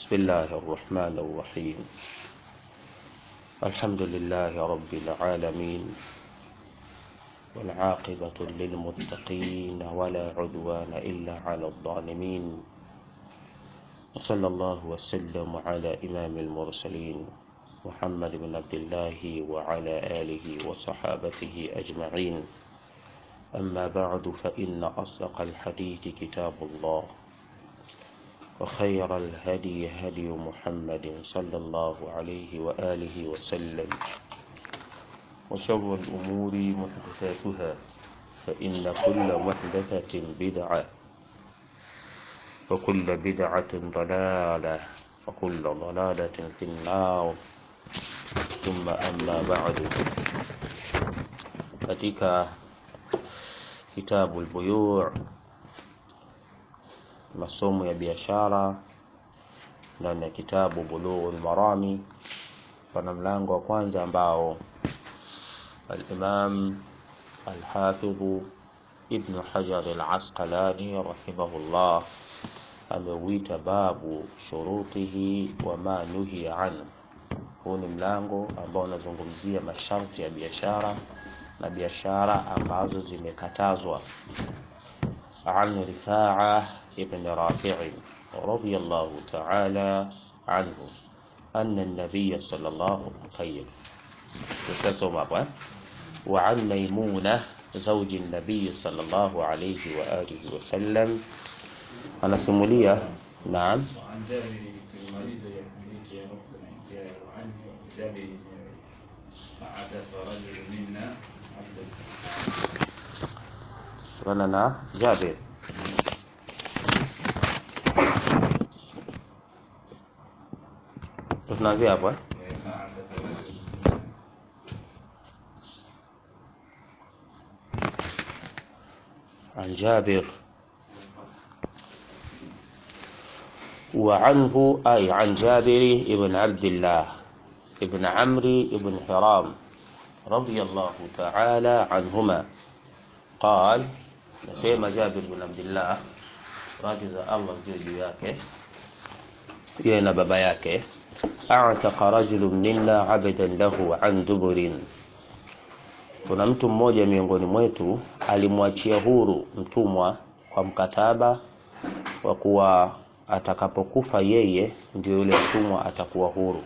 بسم الله الرحمن الرحيم الحمد لله رب العالمين والعاقبة للمتقين ولا عدوان إلا على الظالمين وصلى الله وسلم على إمام المرسلين محمد بن عبد الله وعلى آله وصحابته أجمعين أما بعد فإن أصدق الحديث كتاب الله وخير الهدي هدي محمد صلى الله عليه وآله وسلم وشر الأمور محدثاتها فإن كل محدثة بدعة وكل بدعة ضلالة وكل ضلالة في النار ثم أما بعد katika kitabu al-buyu' masomo ya biashara ndani ya kitabu bulughul marami pana mlango wa kwanza ambao al-imam al-hafidh ibn hajar al-asqalani rahimahullah ameuita babu shurutihi wa ma nuhiya anhu huu ni mlango ambao unazungumzia masharti ya biashara na biashara ambazo zimekatazwa عن رفاعة ابن رافع رضي الله تعالى عنه أن النبي صلى الله عليه وسلم وعن ميمونة زوج النبي صلى الله عليه وآله وسلم أنا سمولية نعم وعن جابر في المريض يحملك يا رب الأنبياء وعنه جابر فعتف رجل منا عبد kutokana na Jabir tunaanzia hapo eh? فعتف رجل عن جابر وعنه أي عن جابر بن عبد الله بن عمرو بن حرام رضي الله تعالى عنهما قال nasema Jabir bin Abdullah radhi za Allah ziwe juu yake yeye na baba yake a'taqa rajulun minna 'abdan lahu an duburin kuna mtu mmoja miongoni mwetu alimwachia huru mtumwa kwa mkataba wa kuwa atakapokufa yeye ndio yule mtumwa atakuwa huru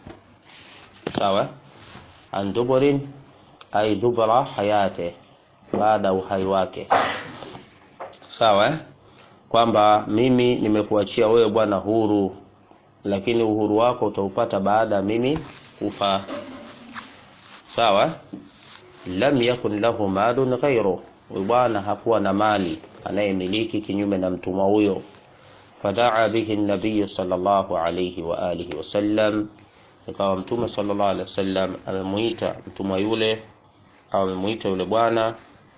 sawa an duburin ay dubra hayate baada ya uhai wake sawa eh? kwamba mimi nimekuachia wewe bwana huru lakini uhuru wako utaupata baada ya mimi kufa sawa eh? lam yakun lahu malun ghairu huyu bwana hakuwa na mali anayemiliki kinyume na mtumwa huyo fadaa bihi nabiy sallallahu alayhi wa alihi wasallam ikawa mtume sallallahu alaihi wasallam amemuita mtumwa yule au amemuita yule bwana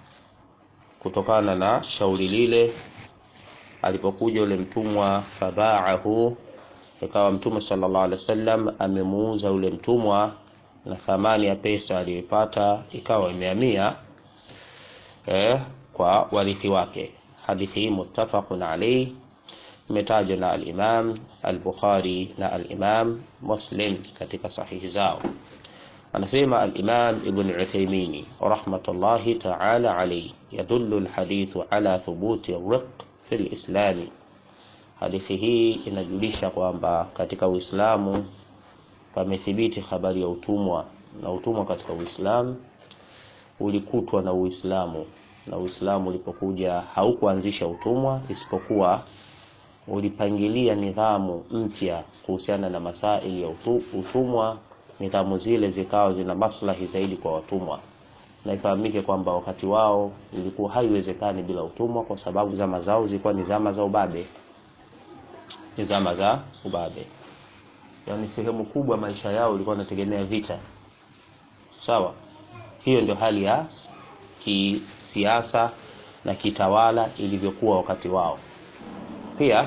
kutokana na shauri lile alipokuja yule mtumwa fabaahu ikawa mtume sallallahu alaihi wasallam amemuuza yule mtumwa na thamani ya pesa aliyoipata ikawa imehamia eh, kwa warithi wake hadithi hii muttafaqun alayhi imetajwa na al-Imam al-Bukhari na al-Imam Muslim katika sahihi zao anasema al-Imam Ibn Uthaymeen rahmatullahi ta'ala alayhi yadullu al-hadithu ala thubuti ar-riq fi al-Islam hadithi hii inajulisha kwamba katika Uislamu pamethibiti habari ya utumwa na utumwa katika Uislamu ulikutwa na Uislamu na Uislamu ulipokuja haukuanzisha utumwa isipokuwa ulipangilia nidhamu mpya kuhusiana na masaili ya utu- utumwa nidhamu zile zikawa zina maslahi zaidi kwa watumwa na ifahamike kwamba wakati wao ilikuwa haiwezekani bila utumwa kwa sababu zama zao zilikuwa ni zama za ubabe ni zama za ubabe yaani sehemu kubwa maisha yao ilikuwa inategemea vita sawa hiyo ndio hali ya kisiasa na kitawala ilivyokuwa wakati wao pia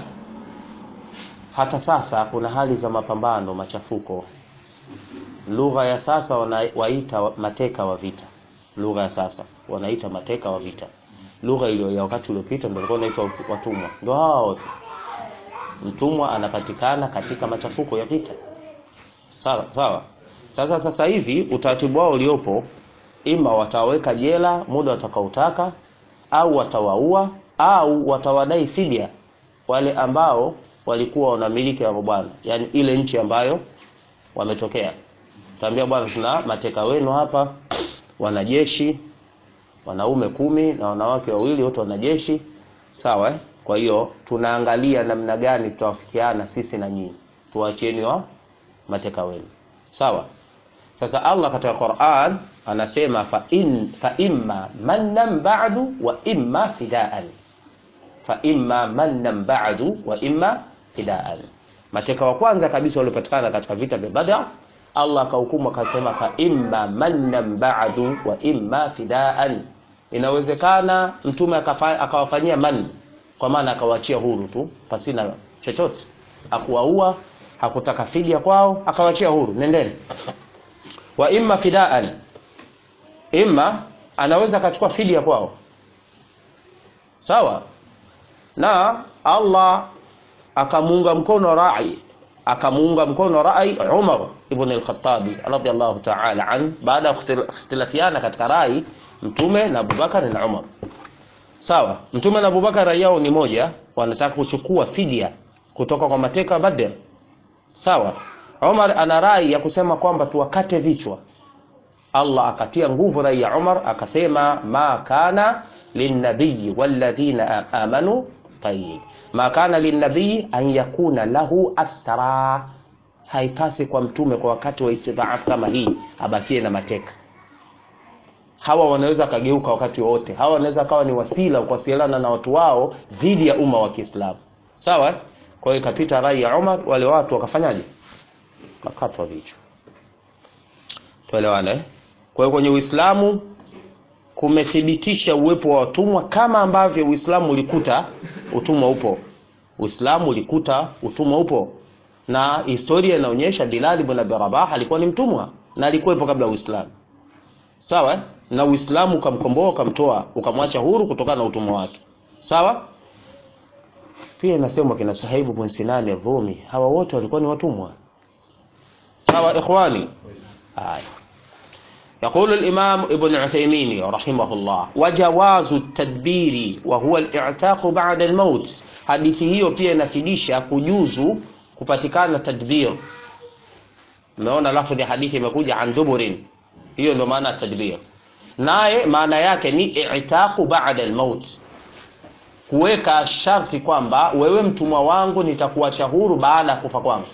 hata sasa kuna hali za mapambano machafuko lugha ya sasa wanawaita mateka wa vita lugha ya sasa wanaita mateka wa vita lugha iliyo ya wakati uliopita ndio ilikuwa inaitwa watumwa ndio hao wote mtumwa anapatikana katika machafuko ya vita sawa sawa sasa sasa hivi utaratibu wao uliopo ima wataweka jela muda watakaotaka au watawaua au watawadai fidia wale ambao walikuwa wanamiliki wa bwana yani ile nchi ambayo wametokea taambia bwana tuna mateka wenu hapa wanajeshi wanaume kumi na wanawake wawili wote wanajeshi sawa eh? kwa hiyo tunaangalia namna gani tutawafikiana sisi na nyinyi tuwachieni wa mateka wenu sawa sasa allah katika quran anasema fa, in, fa imma mannan ba'du wa imma fidaan fa imma mannan ba'du wa imma fidaan mateka wa kwanza kabisa waliopatikana katika vita vya badr allah akahukumu akasema fa imma mannan ba'du wa imma fidaan inawezekana mtume akafa- akawafanyia man kwa maana akawaachia huru tu pasina chochote akuwaua hakutaka fidia kwao akawachia huru nendeni wa imma fidaan imma anaweza akachukua fidia kwao sawa na allah akamuunga mkono rai akamuunga mkono rai umar ibn al-khattabi radiyallahu ta'ala an baada ya kukhtil- ikhtilafiana katika rai mtume na abubakar na umar sawa mtume na abubakar rai yao ni moja wanataka kuchukua fidia kutoka kwa mateka badr sawa umar ana rai ya kusema kwamba tuwakate vichwa allah akatia nguvu rai ya umar akasema ma kana linnabiyi walladhina amanu tayib ma kana linnabiyi an yakuna lahu asra haipasi kwa mtume kwa wakati wa istidhaafu kama hii abakie na mateka hawa wanaweza akageuka wakati wowote hawa wanaweza kawa ni wasila kuwasiliana na watu wao dhidi ya umma wa kiislamu sawa kwa hiyo ikapita rai ya umar wale watu wakafanyaje wakatwa vichwa tuelewane eh? kwa hiyo kwenye uislamu kumethibitisha uwepo wa watumwa kama ambavyo uislamu ulikuta utumwa upo uislamu ulikuta utumwa upo na historia inaonyesha bilali ibn abi rabah alikuwa ni mtumwa na alikuwepo kabla ya uislamu sawa eh? na uislamu ukamkomboa ukamtoa ukamwacha huru kutokana na utumwa wake sawa pia inasemwa kina sahibu bin sinani rumi hawa wote walikuwa ni watumwa sawa ikhwani haya يقول الإمام ابن عثيمين رحمه الله وجواز التدبير وهو الاعتاق بعد الموت hadithi hiyo pia inafidisha kujuzu kupatikana tadbir umeona lafdhi ya hadithi imekuja an duburin hiyo ndio maana ya tadbir naye maana yake ni i'taqu ba'da al-maut kuweka sharti kwamba wewe mtumwa wangu nitakuacha huru baada ya kufa kwangu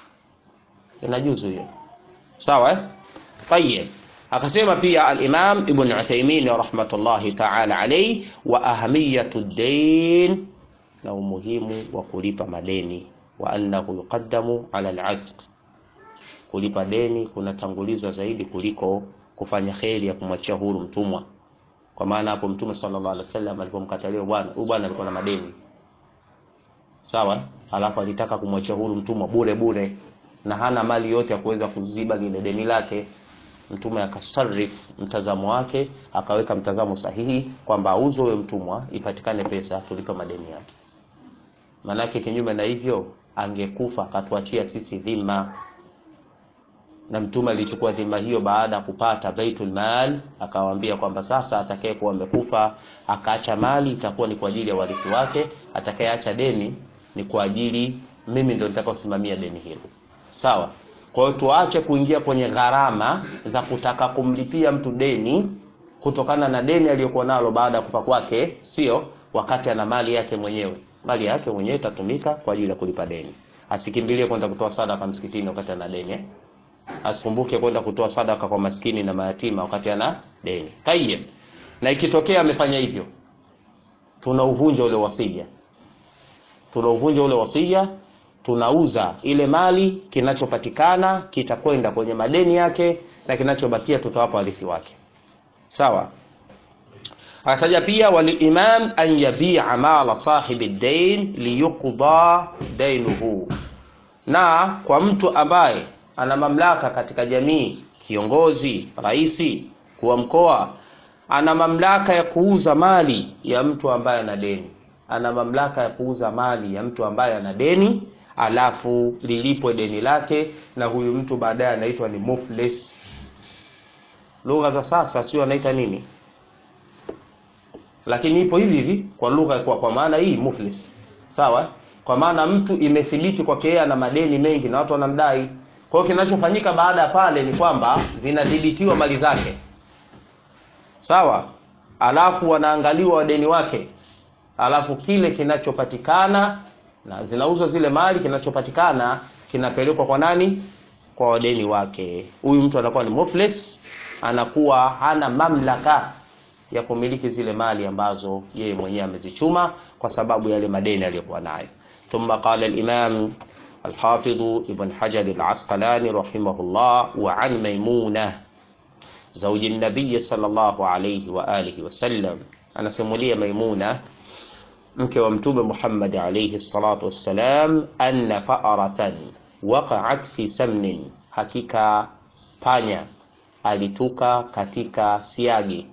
inajuzu hiyo sawa eh طيب akasema pia al-Imam Ibn Uthaymeen rahmatullahi ta'ala alayhi wa ahamiyatu ad-dayn na umuhimu wa kulipa madeni wa annahu yuqaddamu ala al-'azq kulipa deni kunatangulizwa zaidi kuliko kufanya kheri ya kumwachia huru mtumwa kwa maana hapo mtume sallallahu alaihi wasallam alipomkatalia bwana huyu bwana alikuwa na madeni sawa alafu alitaka kumwachia huru mtumwa bure bure na hana mali yote ya kuweza kuziba lile deni lake mtume akasarif mtazamo wake akaweka mtazamo sahihi kwamba auzwe huyo mtumwa ipatikane pesa tulipe madeni yake manake kinyume na hivyo angekufa akatuachia sisi dhima na mtume alichukua dhima hiyo baada ya kupata baitul mal akawaambia kwamba sasa atakayekuwa amekufa akaacha mali itakuwa ni kwa ajili ya warithi wake atakayeacha deni ni kwa ajili mimi ndio nitakaosimamia deni hilo sawa kwa hiyo tuache kuingia kwenye gharama za kutaka kumlipia mtu deni kutokana na deni aliyokuwa nalo baada ya kufa kwake sio wakati ana mali yake mwenyewe mali yake mwenyewe itatumika kwa ajili ya kulipa deni asikimbilie kwenda kutoa sadaka msikitini wakati ana deni eh? asikumbuke kwenda kutoa sadaka kwa maskini na mayatima wakati ana deni tayeb na ikitokea amefanya hivyo tunauvunja ule wasia tunauvunja ule wasia tunauza ile mali kinachopatikana kitakwenda kwenye madeni yake na kinachobakia tutawapa warithi wake sawa akataja pia walimam an yabia mala sahibi dain liyuqda dainuhu na kwa mtu ambaye ana mamlaka katika jamii kiongozi raisi kuwa mkoa ana mamlaka ya kuuza mali ya mtu ambaye ana deni ana mamlaka ya kuuza mali ya mtu ambaye ana deni alafu lilipwe deni lake na huyu mtu baadaye anaitwa ni muflis lugha za sasa sio anaita nini lakini ipo hivi hivi kwa lugha kwa, kwa maana hii muflis sawa kwa maana mtu imethibiti kwake yeye ana madeni mengi na watu wanamdai kwa hiyo kinachofanyika baada ya pale ni kwamba zinadhibitiwa mali zake sawa alafu wanaangaliwa wadeni wake alafu kile kinachopatikana na zinauzwa zile mali kinachopatikana kinapelekwa kwa nani kwa wadeni wake huyu mtu anakuwa ni muflis anakuwa hana mamlaka ya kumiliki zile mali ambazo yeye mwenyewe amezichuma kwa sababu yale madeni aliyokuwa nayo ثم قال الإمام الحافظ ابن حجر العسقلاني رحمه الله وعن ميمونة زوج النبي صلى الله عليه وآله وسلم أنا سمولي ميمونة mke wa mtume Muhammad alayhi salatu wassalam, anna fa'aratan waqa'at fi samnin, hakika panya alituka katika siagi,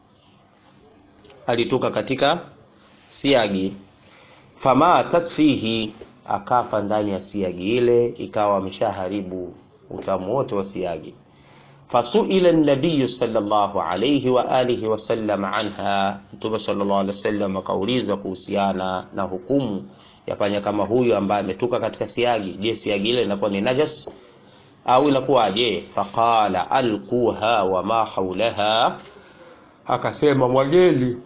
alituka katika siagi, famatat fihi, akafa ndani ya siagi ile, ikawa ameshaharibu utamu wote wa siagi. fasuila nabiyu sallallahu alayhi wa alihi wasallam anha, Mtume sallallahu alaihi wasallam akaulizwa kuhusiana na hukumu ya panya kama huyu ambaye ametoka katika siagi. Je, siagi ile inakuwa ni najas au inakuwaje? Faqala alquha wa ma haulaha, akasema mwageni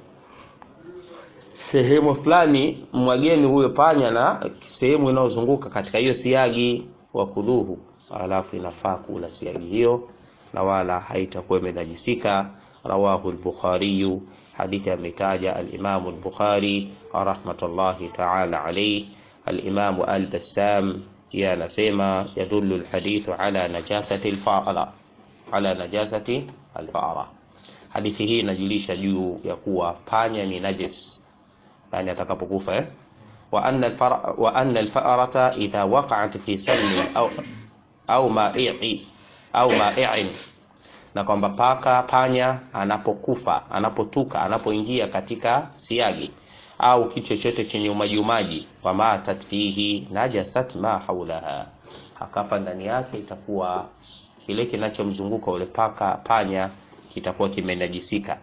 sehemu fulani, mwageni huyo panya na sehemu inayozunguka katika hiyo siagi, wakuluhu, alafu inafaa kula siagi hiyo na wala haitakuwa imenajisika. Rawahu al-Bukhari, hadithi ametaja al-Imam al-Bukhari rahmatullahi ta'ala alayhi. Al-Imam al-Bassam yeye anasema yadullu al-hadithu ala najasati al-fa'ra, ala najasati al-fa'ra. Hadithi hii inajulisha juu ya kuwa panya ni najis, yani atakapokufa eh? wa anna al-fara wa anna al-fa'rata idha waqa'at fi salmin au au ma'i au ma'i'in, na kwamba paka panya anapokufa anapotuka anapoingia katika siagi au kitu chochote chenye umaji umaji, wa matat fihi najasat ma haulaha, akafa ndani yake, itakuwa kile kinachomzunguka ule paka panya kitakuwa kimenajisika.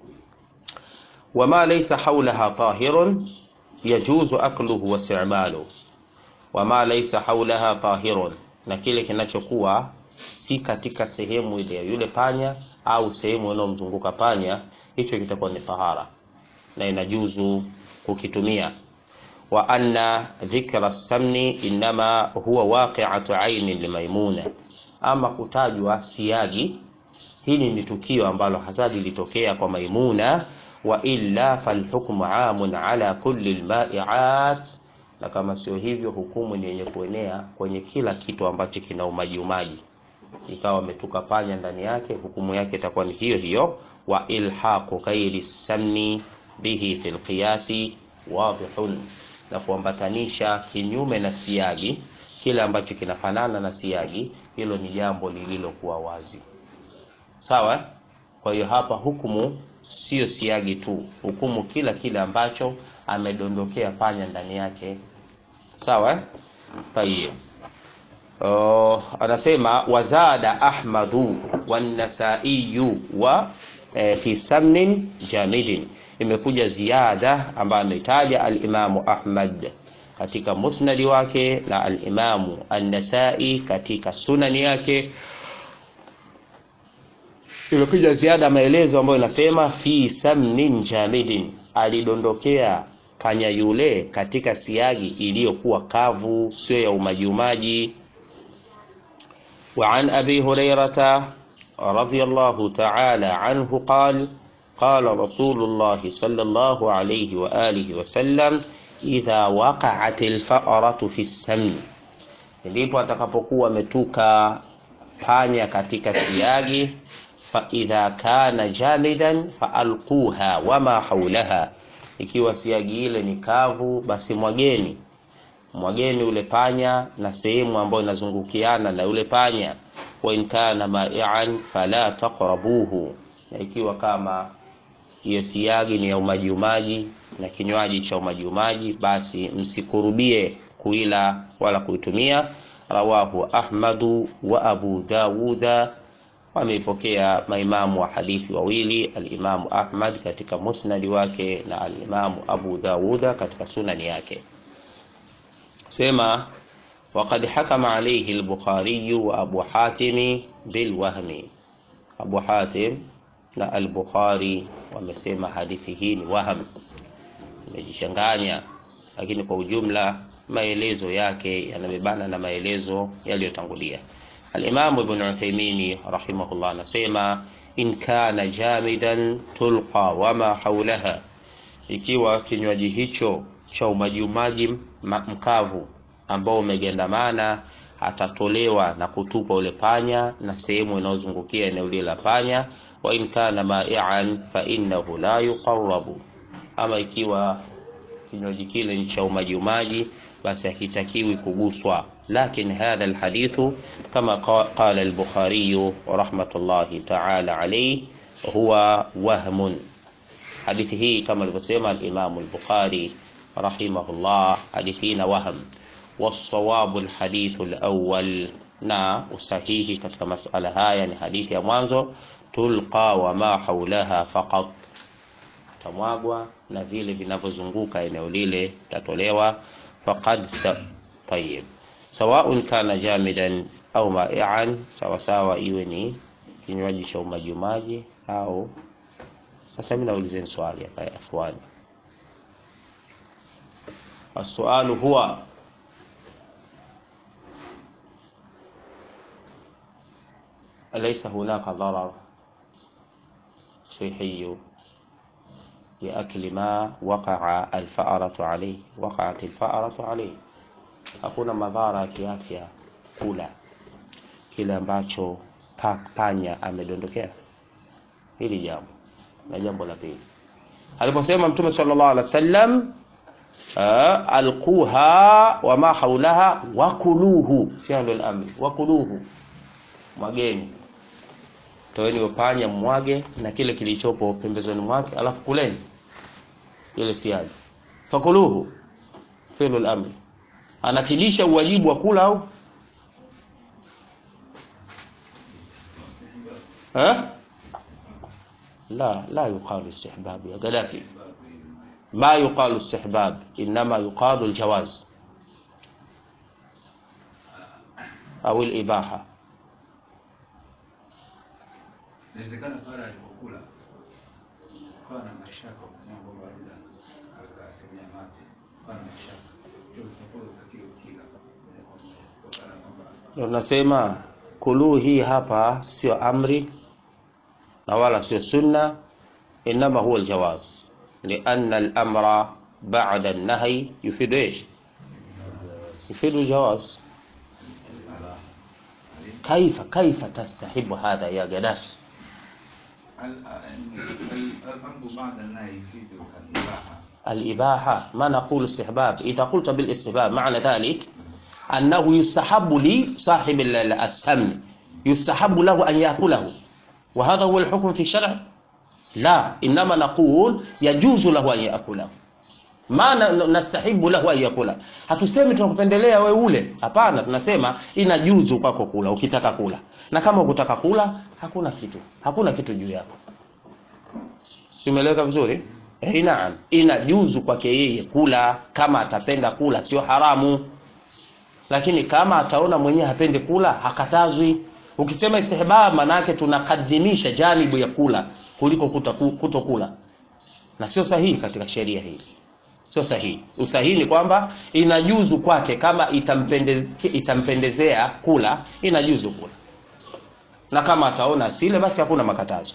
Wama laysa haulaha tahirun yajuzu akluhu wa isti'maluhu, wama laysa haulaha tahirun, na kile kinachokuwa si katika sehemu ile ya yule panya au sehemu inayomzunguka panya, hicho kitakuwa ni tahara na inajuzu kukitumia. Wa anna dhikra samni inma huwa waqi'atu aini limaimuna, ama kutajwa siagi, hili ni tukio ambalo hasa lilitokea kwa Maimuna. Wa illa falhukmu amun ala kulli alma'iat, na kama sio hivyo hukumu ni yenye kuenea kwenye kila kitu ambacho kina umaji umaji ikawa ametuka panya ndani yake, hukumu yake itakuwa ni hiyo hiyo. Wa ilhaqu ghairi samni bihi fil qiyasi wadihun, na kuambatanisha kinyume na siagi kile ambacho kinafanana na siagi, hilo ni jambo lililokuwa wazi, sawa. Kwa hiyo hapa hukumu sio siagi tu, hukumu kila kile ambacho amedondokea panya ndani yake, sawa. Tayeb. Uh, anasema wazada Ahmadu wanasaiyu wa e, fi samnin jamidin, imekuja ziada ambayo ametaja alimamu Ahmad katika musnadi wake na alimamu An-Nasai katika sunani yake. Imekuja ziada maelezo ambayo inasema fi samnin jamidin, alidondokea panya yule katika siagi iliyokuwa kavu, sio ya umajiumaji وعن أبي هريرة رضي الله تعالى عنه قال قال رسول الله صلى الله عليه وآله وسلم إذا وقعت الفأرة في السمن, ndipo atakapokuwa ametuka panya katika siagi. Fa idha kana jamidan faalquha wama haulaha, ikiwa siagi ile ni kavu, basi mwageni mwageni ule panya na sehemu ambayo inazungukiana na ule panya. wa in kana ma'ian fala taqrabuhu, na ikiwa kama hiyo siagi ni ya umaji umaji na kinywaji cha umaji umaji basi msikurubie kuila wala kuitumia rawahu ahmadu wa abu dawuda wameipokea maimamu wa hadithi wawili alimamu ahmad katika musnadi wake na alimamu abu dawuda katika sunani yake sema وقد حكم عليه البخاري وأبو حاتم بالوهم أبو حاتم na al-Bukhari wamesema hadithi hii ni waham, imejichanganya, lakini kwa ujumla maelezo yake yanabebana na maelezo yaliyotangulia. Al-Imam Ibn Uthaymeen rahimahullah anasema in kana jamidan tulqa wama haulaha, ikiwa kinywaji hicho cha umajiumaji mkavu ambao umegandamana atatolewa na kutupwa ule panya na sehemu inayozungukia eneo lile la panya wa in kana ma'ian fa innahu la yuqarrabu, ama ikiwa kinywaji kile ni cha umaji umaji, basi hakitakiwi kuguswa. Lakin hadha alhadithu kama qala al-Bukhari rahmatullahi ta'ala alayhi huwa wahmun, hadithi hii kama alivyosema al-Imam al-Bukhari rahimahullah, hadithi hii na wahm. Wasawabu alhadithu alawwal, na usahihi katika masala haya ni hadithi ya mwanzo tulqa wa ma haulaha faqat, tamwagwa na vile vinavyozunguka eneo lile tatolewa. Faqad tayyib, sawaun kana jamidan au ma'ian, sawasawa iwe ni kinywaji cha umajimaji au. Sasa mimi naulizeni swali hapa ya ikhwani, as-sualu huwa alaysa hunaka darar صحي لأكل ما وقع الفأرة عليه وقعت الفأرة عليه hakuna madhara ya kiafya kula kile ambacho pa, panya amedondokea hili jambo na jambo la pili aliposema mtume sallallahu alaihi wasallam alquha wama haulaha wakuluhu fi'lu al-amri wakuluhu mwageni toeni upanya mwage na kile kilichopo pembezoni mwake, alafu kuleni ile siagi. Fakuluhu fi'lu al-amri, anafidisha uwajibu wa kula au ha? La, la yuqalu istihbab ya Gaddafi, ma yuqalu istihbab, inma yuqalu al-jawaz au al-ibaha Inawezekana pale alipokula akawa na mashaka, ukasema kwamba labda akatumia maji, akawa na mashaka, hiyo utakuwa utakiwa kila kutokana kwamba ndio nasema kuluu hii hapa sio amri na wala sio sunna, inama huwa aljawaz, lianna al-amra ba'da an-nahy yufidu ايش؟ يفيد الجواز كيف كيف تستحب هذا يا قدافي؟ الأمر بعد النهي يفيد الإباحة الإباحة ما نقول استحباب إذا قلت بالاستحباب معنى ذلك أنه يستحب لصاحب ال- السمن يستحب له أن يأكله وهذا هو الحكم في الشرع لا إنما نقول يجوز له أن يأكله ma na- na- nastahibu lahu an yakula. Hatusemi tunakupendelea we ule, hapana. Tunasema inajuzu kwako kula ukitaka kula, na kama ukutaka kula hakuna kitu, hakuna kitu juu yako. Simeleweka vizuri? Eh, naam, inajuzu kwake yeye kula kama atapenda kula, sio haramu. Lakini kama ataona mwenyewe hapendi kula, hakatazwi. Ukisema istihbab, manake tunakadhimisha janibu ya kula kuliko kuta- kutokula, na sio sahihi katika sheria hii sio sahihi. Usahihi ni kwamba inajuzu kwake kama itampende, itampendezea kula, inajuzu kula, na kama ataona asile, basi hakuna makatazo.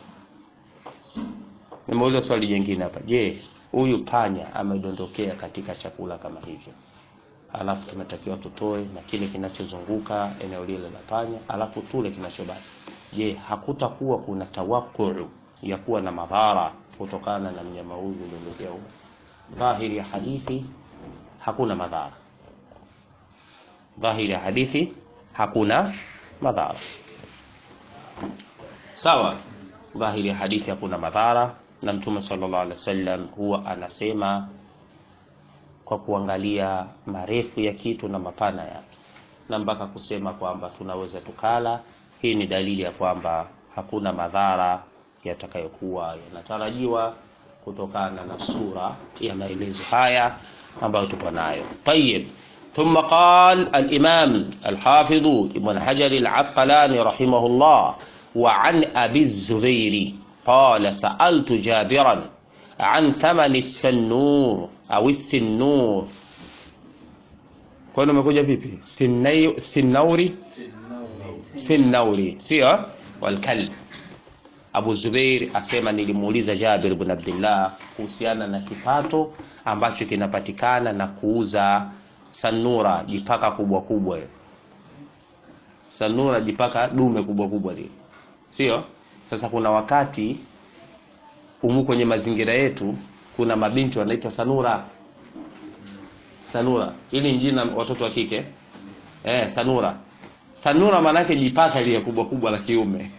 Nimeuliza swali jingine hapa, je, huyu panya amedondokea katika chakula kama hivyo, alafu tunatakiwa tutoe na kile kinachozunguka eneo lile la panya, alafu tule kinachobaki. Je, hakutakuwa kuna tawakuu ya kuwa na madhara kutokana na mnyama huyu kudondokea huko? dhahiri ya hadithi hakuna madhara. Dhahiri ya hadithi hakuna madhara. Sawa, dhahiri ya hadithi hakuna madhara, na Mtume sallallahu alaihi wasallam huwa anasema kwa kuangalia marefu ya kitu na mapana yake, na mpaka kusema kwamba tunaweza tukala. Hii ni dalili ya kwamba hakuna madhara yatakayokuwa yanatarajiwa kutokana na sura ya maelezo haya ambayo tuko nayo. Tayib, thumma qala al-Imam al-Hafidh Ibn Hajar al-Asqalani rahimahullah wa an Abi Zubairi qala sa'altu Jabiran an thamani as-sannur au as-sinnur. Kwani umekuja vipi? Sinnauri, Sinauri. sinnauri, sio walkalb Abu Zubair asema nilimuuliza Jabir ibn Abdullah kuhusiana na kipato ambacho kinapatikana na kuuza sanura, jipaka kubwa kubwa ile. Sanura jipaka dume kubwa kubwa lile, sio? Sasa kuna wakati humu kwenye mazingira yetu kuna mabinti wanaitwa sanura. Sanura ili ni jina watoto wa kike eh, sanura. Sanura maana yake jipaka lile kubwa kubwa la kiume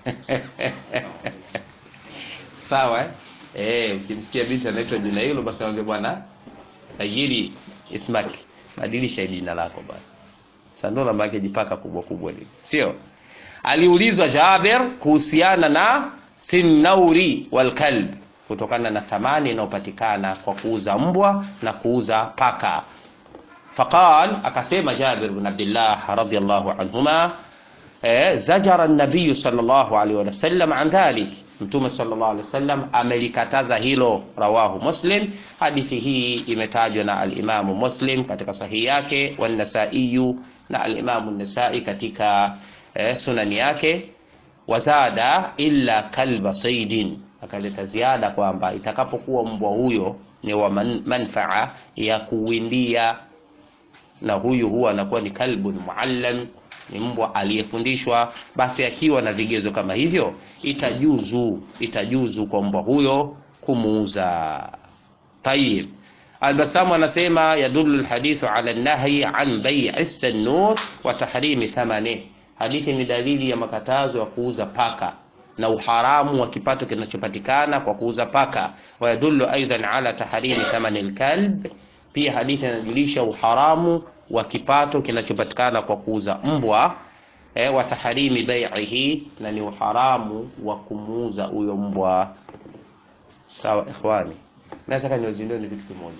sawa eh? Eh, ukimsikia binti anaitwa jina hilo basi wange bwana tajiri ismaki badilisha jina lako bwana. Sanura maana yake jipaka kubwa kubwa lile, sio? Aliulizwa Jaber kuhusiana na sinnauri wal kalb, kutokana na thamani inayopatikana kwa kuuza mbwa na kuuza paka. Faqal, akasema Jabir bin Abdullah radhiyallahu anhuma eh, zajara an-nabiy sallallahu alaihi wasallam an dhalik Mtume sallallahu alaihi wasallam amelikataza hilo, rawahu Muslim. Hadithi hii imetajwa na al-Imamu Muslim katika sahihi yake, wa Nasai na al-Imamu Nasai katika eh, sunani yake. Wazada illa kalba saidin, akaleta ziada kwamba itakapokuwa mbwa huyo ni wa man, manfaa ya kuwindia, na huyu huwa anakuwa ni kalbun muallam ni mbwa aliyefundishwa, basi akiwa na vigezo kama hivyo, itajuzu itajuzu kwa mbwa huyo kumuuza. Tayib, Albasamu anasema yadullu alhadithu ala an-nahyi an bai'i sanur wa tahrimi thamani, hadithi ni dalili ya makatazo ya kuuza paka na uharamu wa kipato kinachopatikana kwa kuuza paka. Wa yadullu aidan ala tahrimi thamani alkalb, pia hadithi inajulisha uharamu wa kipato kinachopatikana kwa kuuza mbwa eh, wa taharimi bai'ihi, na ni uharamu wa kumuuza huyo mbwa. Sawa ikhwani, nataka niwazindue ni kitu kimoja,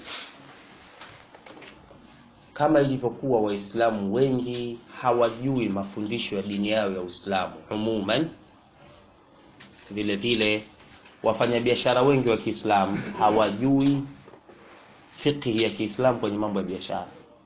kama ilivyokuwa Waislamu wengi hawajui mafundisho ya dini yao ya Uislamu umuman, vile vile wafanyabiashara wengi wa Kiislamu hawajui fiqhi ya Kiislamu kwenye mambo ya biashara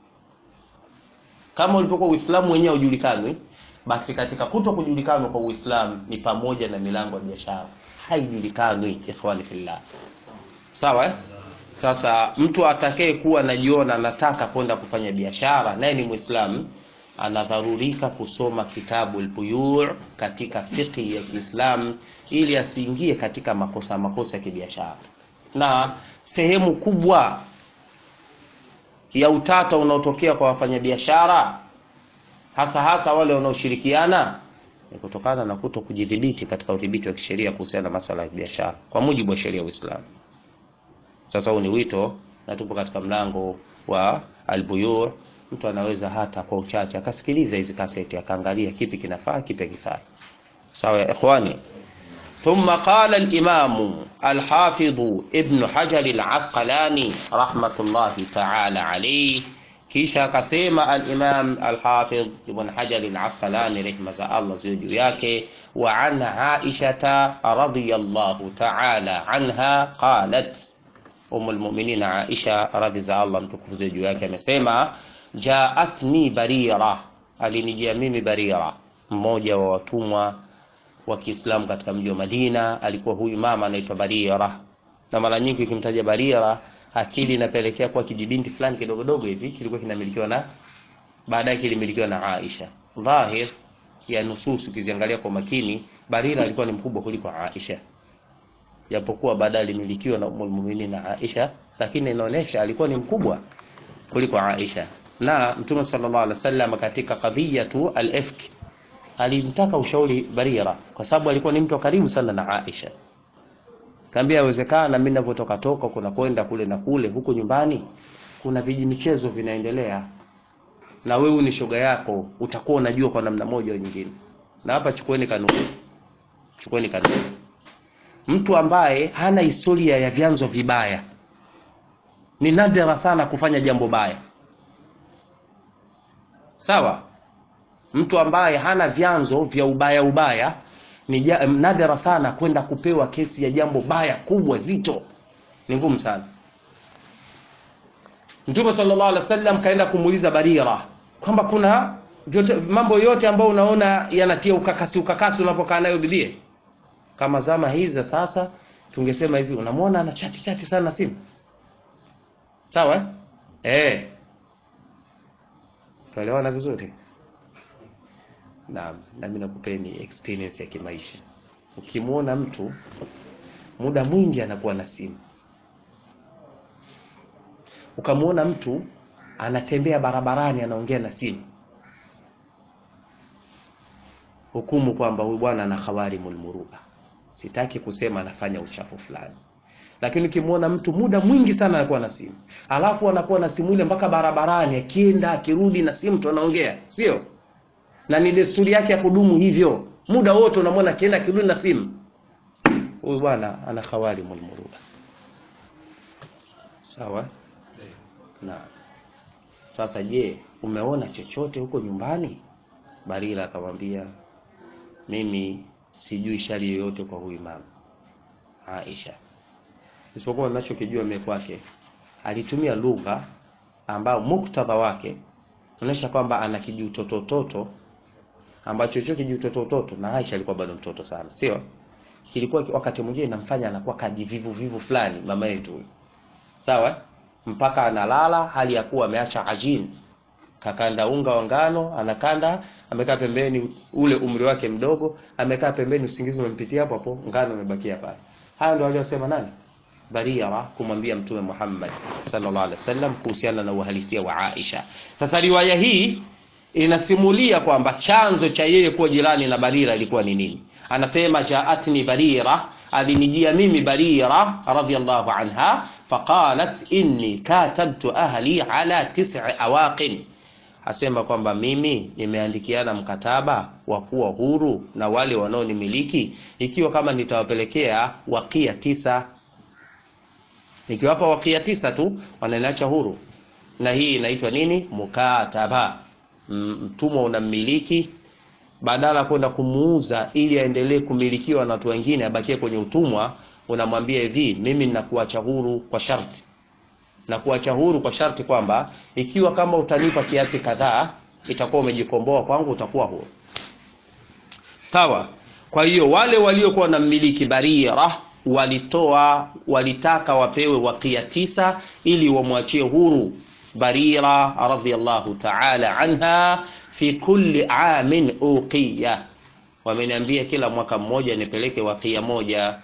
kama ulivyokuwa Uislamu wenyewe haujulikani, basi katika kuto kujulikana kwa Uislamu ni pamoja na milango ya biashara haijulikani, ikhwani fillah. Sawa eh? Sasa mtu atakaye kuwa anajiona anataka kwenda kufanya biashara naye ni Muislamu, anadharurika kusoma kitabu al-Buyu' katika fiqhi ya Kiislamu ili asiingie katika makosa makosa ya kibiashara, na sehemu kubwa ya utata unaotokea kwa wafanyabiashara hasa hasa wale wanaoshirikiana ni kutokana na kuto kujidhibiti katika udhibiti wa kisheria kuhusiana na masuala ya biashara kwa mujibu wa sheria ya Uislamu. Sasa huu ni wito, na tupo katika mlango wa albuyu. Mtu anaweza hata kwa uchache akasikiliza hizi kaseti akaangalia kipi kinafaa kipi hakifai. Sawa ya ikhwani. ثم قال الإمام الحافظ ابن حجر العسقلاني رحمة الله تعالى عليه kisha akasema al-Imam al-Hafidh Ibn Hajar al-Asqalani rehma za Allah ziwe juu yake, wa an Aisha radhiyallahu ta'ala anha qalat, Umm al-Mu'minin Aisha radhi za Allah mtukufu ziwe juu yake amesema, jaatni Barira, alinijia mimi Barira, mmoja wa watumwa wa Kiislamu katika mji wa Madina. Alikuwa huyu mama anaitwa Barira, na mara nyingi ukimtaja Barira akili inapelekea kwa kijibinti fulani kidogo dogo hivi kilikuwa kinamilikiwa na baadaye kilimilikiwa na Aisha. Dhahir ya nusus ukiziangalia kwa makini, Barira alikuwa ni mkubwa kuliko Aisha, japokuwa baadaye alimilikiwa na Ummul Mu'minin na Aisha, lakini inaonyesha alikuwa ni mkubwa kuliko Aisha. Na Mtume sallallahu alaihi wasallam katika kadhiyatu al-ifk alimtaka ushauri Barira kwa sababu alikuwa ni mtu wa karibu sana na Aisha kaambia yawezekana mimi ninapotoka toka kuna kwenda kule na kule huku nyumbani kuna viji michezo vinaendelea na wewe ni shoga yako utakuwa unajua kwa namna moja au nyingine na hapa chukueni kanuni chukueni kanuni mtu ambaye hana historia ya vyanzo vibaya ni nadra sana kufanya jambo baya sawa mtu ambaye hana vyanzo vya ubaya ubaya ni ja- nadra sana kwenda kupewa kesi ya jambo baya kubwa zito ni ngumu sana mtume sallallahu alaihi wasallam kaenda kumuuliza barira kwamba kuna jote, mambo yote ambayo unaona yanatia ukakasi ukakasi unapokaa nayo bibie kama zama hizi za sasa tungesema hivi unamwona ana chati chati sana simu sawa eh eh tuelewana vizuri naam nami nakupeni experience ya kimaisha ukimwona mtu muda mwingi anakuwa na simu ukamwona mtu anatembea barabarani anaongea na simu hukumu kwamba huyu bwana ana khawarimul muruba sitaki kusema anafanya uchafu fulani lakini ukimwona mtu muda mwingi sana anakuwa na simu alafu anakuwa na simu ile mpaka barabarani akienda akirudi na simu tu anaongea sio na ni desturi yake ya kudumu hivyo muda wote unamwona akienda akirudi na simu huyu bwana ana khawarimul muruba sawa na sasa je umeona chochote huko nyumbani barira akamwambia mimi sijui shari yoyote kwa huyu mama aisha isipokuwa ninachokijua mimi kwake alitumia lugha ambayo muktadha wake unaonyesha kwamba ana kijutotototo ambacho hicho kijutotototo na Aisha alikuwa bado mtoto sana sio kilikuwa wakati mwingine inamfanya anakuwa kajivivu vivu fulani mama yetu huyu sawa mpaka analala hali ya kuwa ameacha ajin kakanda unga wa ngano anakanda amekaa pembeni ule umri wake mdogo amekaa pembeni usingizi umempitia hapo hapo ngano imebakia pale haya ndio aliyosema nani Barira kumwambia Mtume Muhammad sallallahu alaihi wasallam kuhusiana na uhalisia wa Aisha. Sasa riwaya hii inasimulia kwamba chanzo cha yeye kuwa jirani na Barira ilikuwa ni nini. Anasema jaatni Barira, alinijia mimi Barira radhiyallahu anha faqalat inni katabtu ahli ala tis'i awaqin asema kwamba mimi nimeandikiana mkataba wa kuwa huru na wale wanaonimiliki ikiwa kama nitawapelekea wakia tisa nikiwapa wakia tisa tu wananiacha huru na hii inaitwa nini mukataba M- mtumwa unammiliki badala ya kwenda kumuuza ili aendelee kumilikiwa na watu wengine abakie kwenye utumwa unamwambia hivi mimi ninakuacha huru kwa sharti na kuacha huru kwa sharti kwamba ikiwa kama utanipa kiasi kadhaa itakuwa umejikomboa kwangu utakuwa huru sawa kwa hiyo wale waliokuwa na mmiliki barira walitoa walitaka wapewe wakia tisa ili wamwachie huru barira radhiallahu taala anha fi kulli amin uqiya wameniambia kila mwaka mmoja nipeleke wakia moja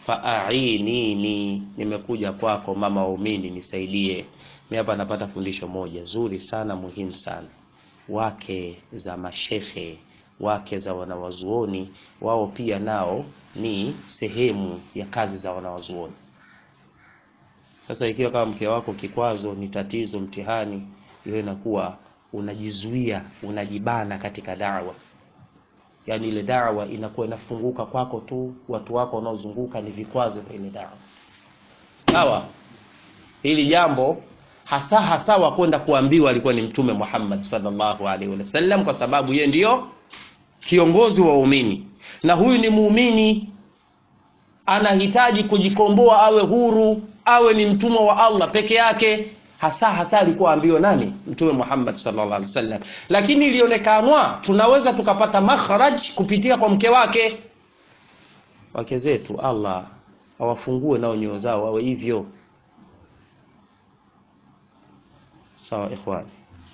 faainini nimekuja kwako mama waumini nisaidie mi hapa napata fundisho moja zuri sana muhimu sana wake za mashehe wake za wanawazuoni wao pia nao ni sehemu ya kazi za wanawazuoni sasa ikiwa kama mke wako kikwazo ni tatizo mtihani hiyo inakuwa unajizuia unajibana katika dawa yaani ile dawa inakuwa inafunguka kwako tu watu wako wanaozunguka ni vikwazo kwa ile dawa sawa hili jambo hasa hasa wa kwenda kuambiwa alikuwa ni mtume Muhammad sallallahu alaihi wasallam kwa sababu yeye ndiyo kiongozi wa waumini na huyu ni muumini anahitaji kujikomboa awe huru awe ni mtumwa wa Allah peke yake hasa hasa alikuwa ambiwa nani mtume Muhammad sallallahu alaihi wasallam lakini ilionekanwa tunaweza tukapata makhraj kupitia kwa mke wake wake zetu Allah awafungue nao nyoyo zao wawe hivyo sawa ikhwani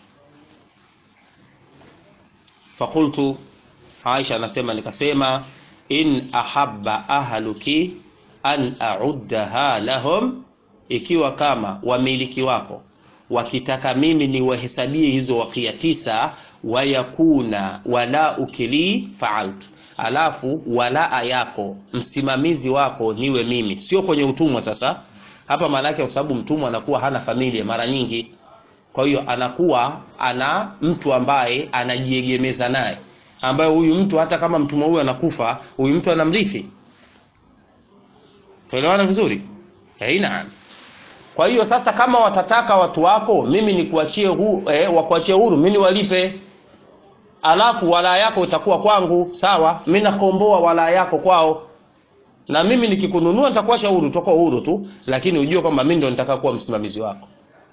fakultu Aisha anasema nikasema in ahabba ahluki an a'uddaha lahum ikiwa kama wamiliki wako wakitaka mimi niwahesabie hizo wakia tisa wayakuna wala ukili faaltu alafu walaa yako msimamizi wako niwe mimi sio kwenye utumwa sasa hapa maana yake kwa sababu mtumwa anakuwa hana familia mara nyingi kwa hiyo anakuwa ana mtu ambaye anajiegemeza naye ambaye huyu mtu hata kama mtumwa huyu anakufa huyu mtu anamrithi tuelewana vizuri eh, naam kwa hiyo sasa kama watataka watu wako mimi nikuachie hu, eh, wakuachie huru mimi niwalipe alafu walaa yako itakuwa kwangu sawa mimi nakomboa walaa yako kwao na mimi nikikununua nitakuacha huru utakuwa huru tu lakini ujue kwamba mimi ndo nitaka kuwa msimamizi wako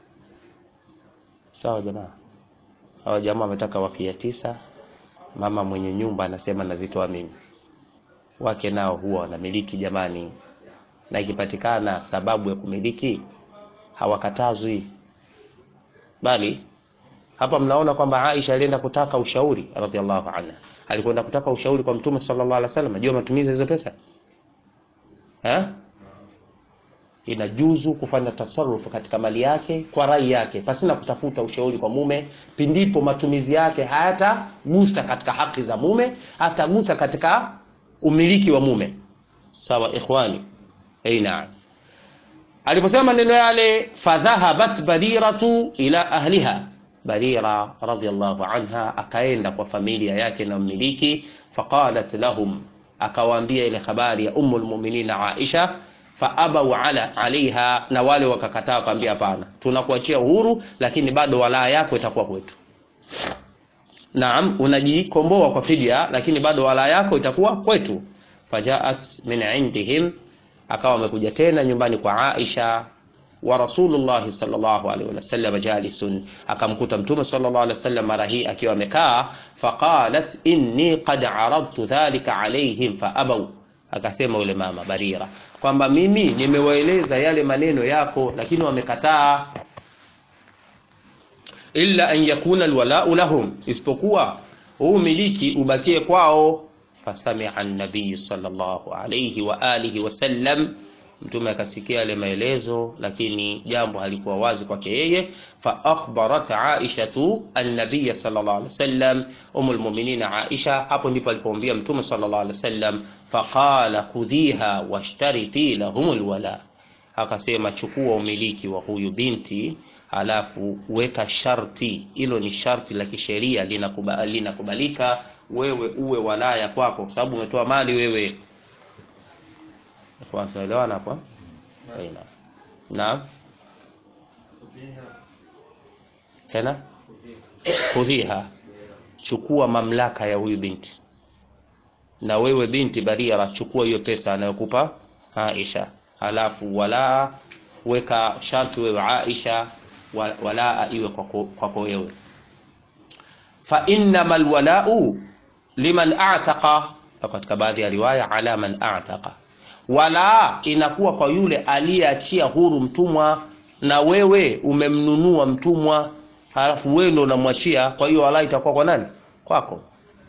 sawa jamaa hawa jamaa wametaka wakia tisa mama mwenye nyumba anasema nazitoa mimi wake nao huwa wanamiliki jamani na ikipatikana sababu ya kumiliki hawakatazwi bali hapa mnaona kwamba Aisha alienda kutaka ushauri radhiallahu anha alikwenda kutaka ushauri kwa mtume sallallahu alaihi wasallam juu ya matumizi ya hizo pesa eh inajuzu kufanya tasarufu katika mali yake kwa rai yake pasina kutafuta ushauri kwa mume pindipo matumizi yake hayatagusa katika haki za mume hatagusa katika umiliki wa mume sawa ikhwani hey, naam aliposema maneno yale fadhahabat bariratu ila ahliha barira radhiallahu anha akaenda kwa familia yake na mmiliki faqalat lahum akawaambia ile habari ya ummu lmuminina aisha faabau ala alaiha na wale wakakataa wakaambia hapana tunakuachia uhuru lakini bado walaa yako itakuwa kwetu naam unajikomboa kwa fidia lakini bado walaa yako itakuwa kwetu fajaat min indihim akawa amekuja tena nyumbani kwa aisha wa rasulullahi sallallahu alaihi wasallam jalisun akamkuta mtume sallallahu alaihi wasallam mara hii akiwa amekaa faqalat inni qad aradtu dhalika alaihim faabau akasema yule mama barira kwamba mimi nimewaeleza yale maneno yako lakini wamekataa illa an yakuna alwalau lahum isipokuwa huu miliki ubakie kwao fasamia an-nabiy sallallahu alayhi wa alihi wasallam mtume akasikia yale maelezo lakini jambo halikuwa wazi kwake yeye fa akhbarat aishatu an-nabiy sallallahu alayhi wasallam umul mu'minin aisha hapo ndipo alipomwambia mtume sallallahu alayhi wasallam faqala khudhiha washtariti lahum alwala akasema chukua umiliki wa huyu binti halafu weka sharti hilo ni sharti la kisheria linakubalika linakubalika wewe uwe walaya kwako kwa sababu umetoa mali wewe tunaelewana hapa aina naam tena khudhiha chukua mamlaka ya huyu binti na wewe binti Barira chukua hiyo pesa anayokupa Aisha halafu wala weka sharti wewe Aisha walaa iwe kwako kwa wewe fa innamal walau liman a'taqa katika baadhi ya riwaya ala man a'taqa wala inakuwa kwa yule aliyeachia huru mtumwa na wewe umemnunua mtumwa halafu wewe ndo unamwachia kwa hiyo wala itakuwa kwa nani kwako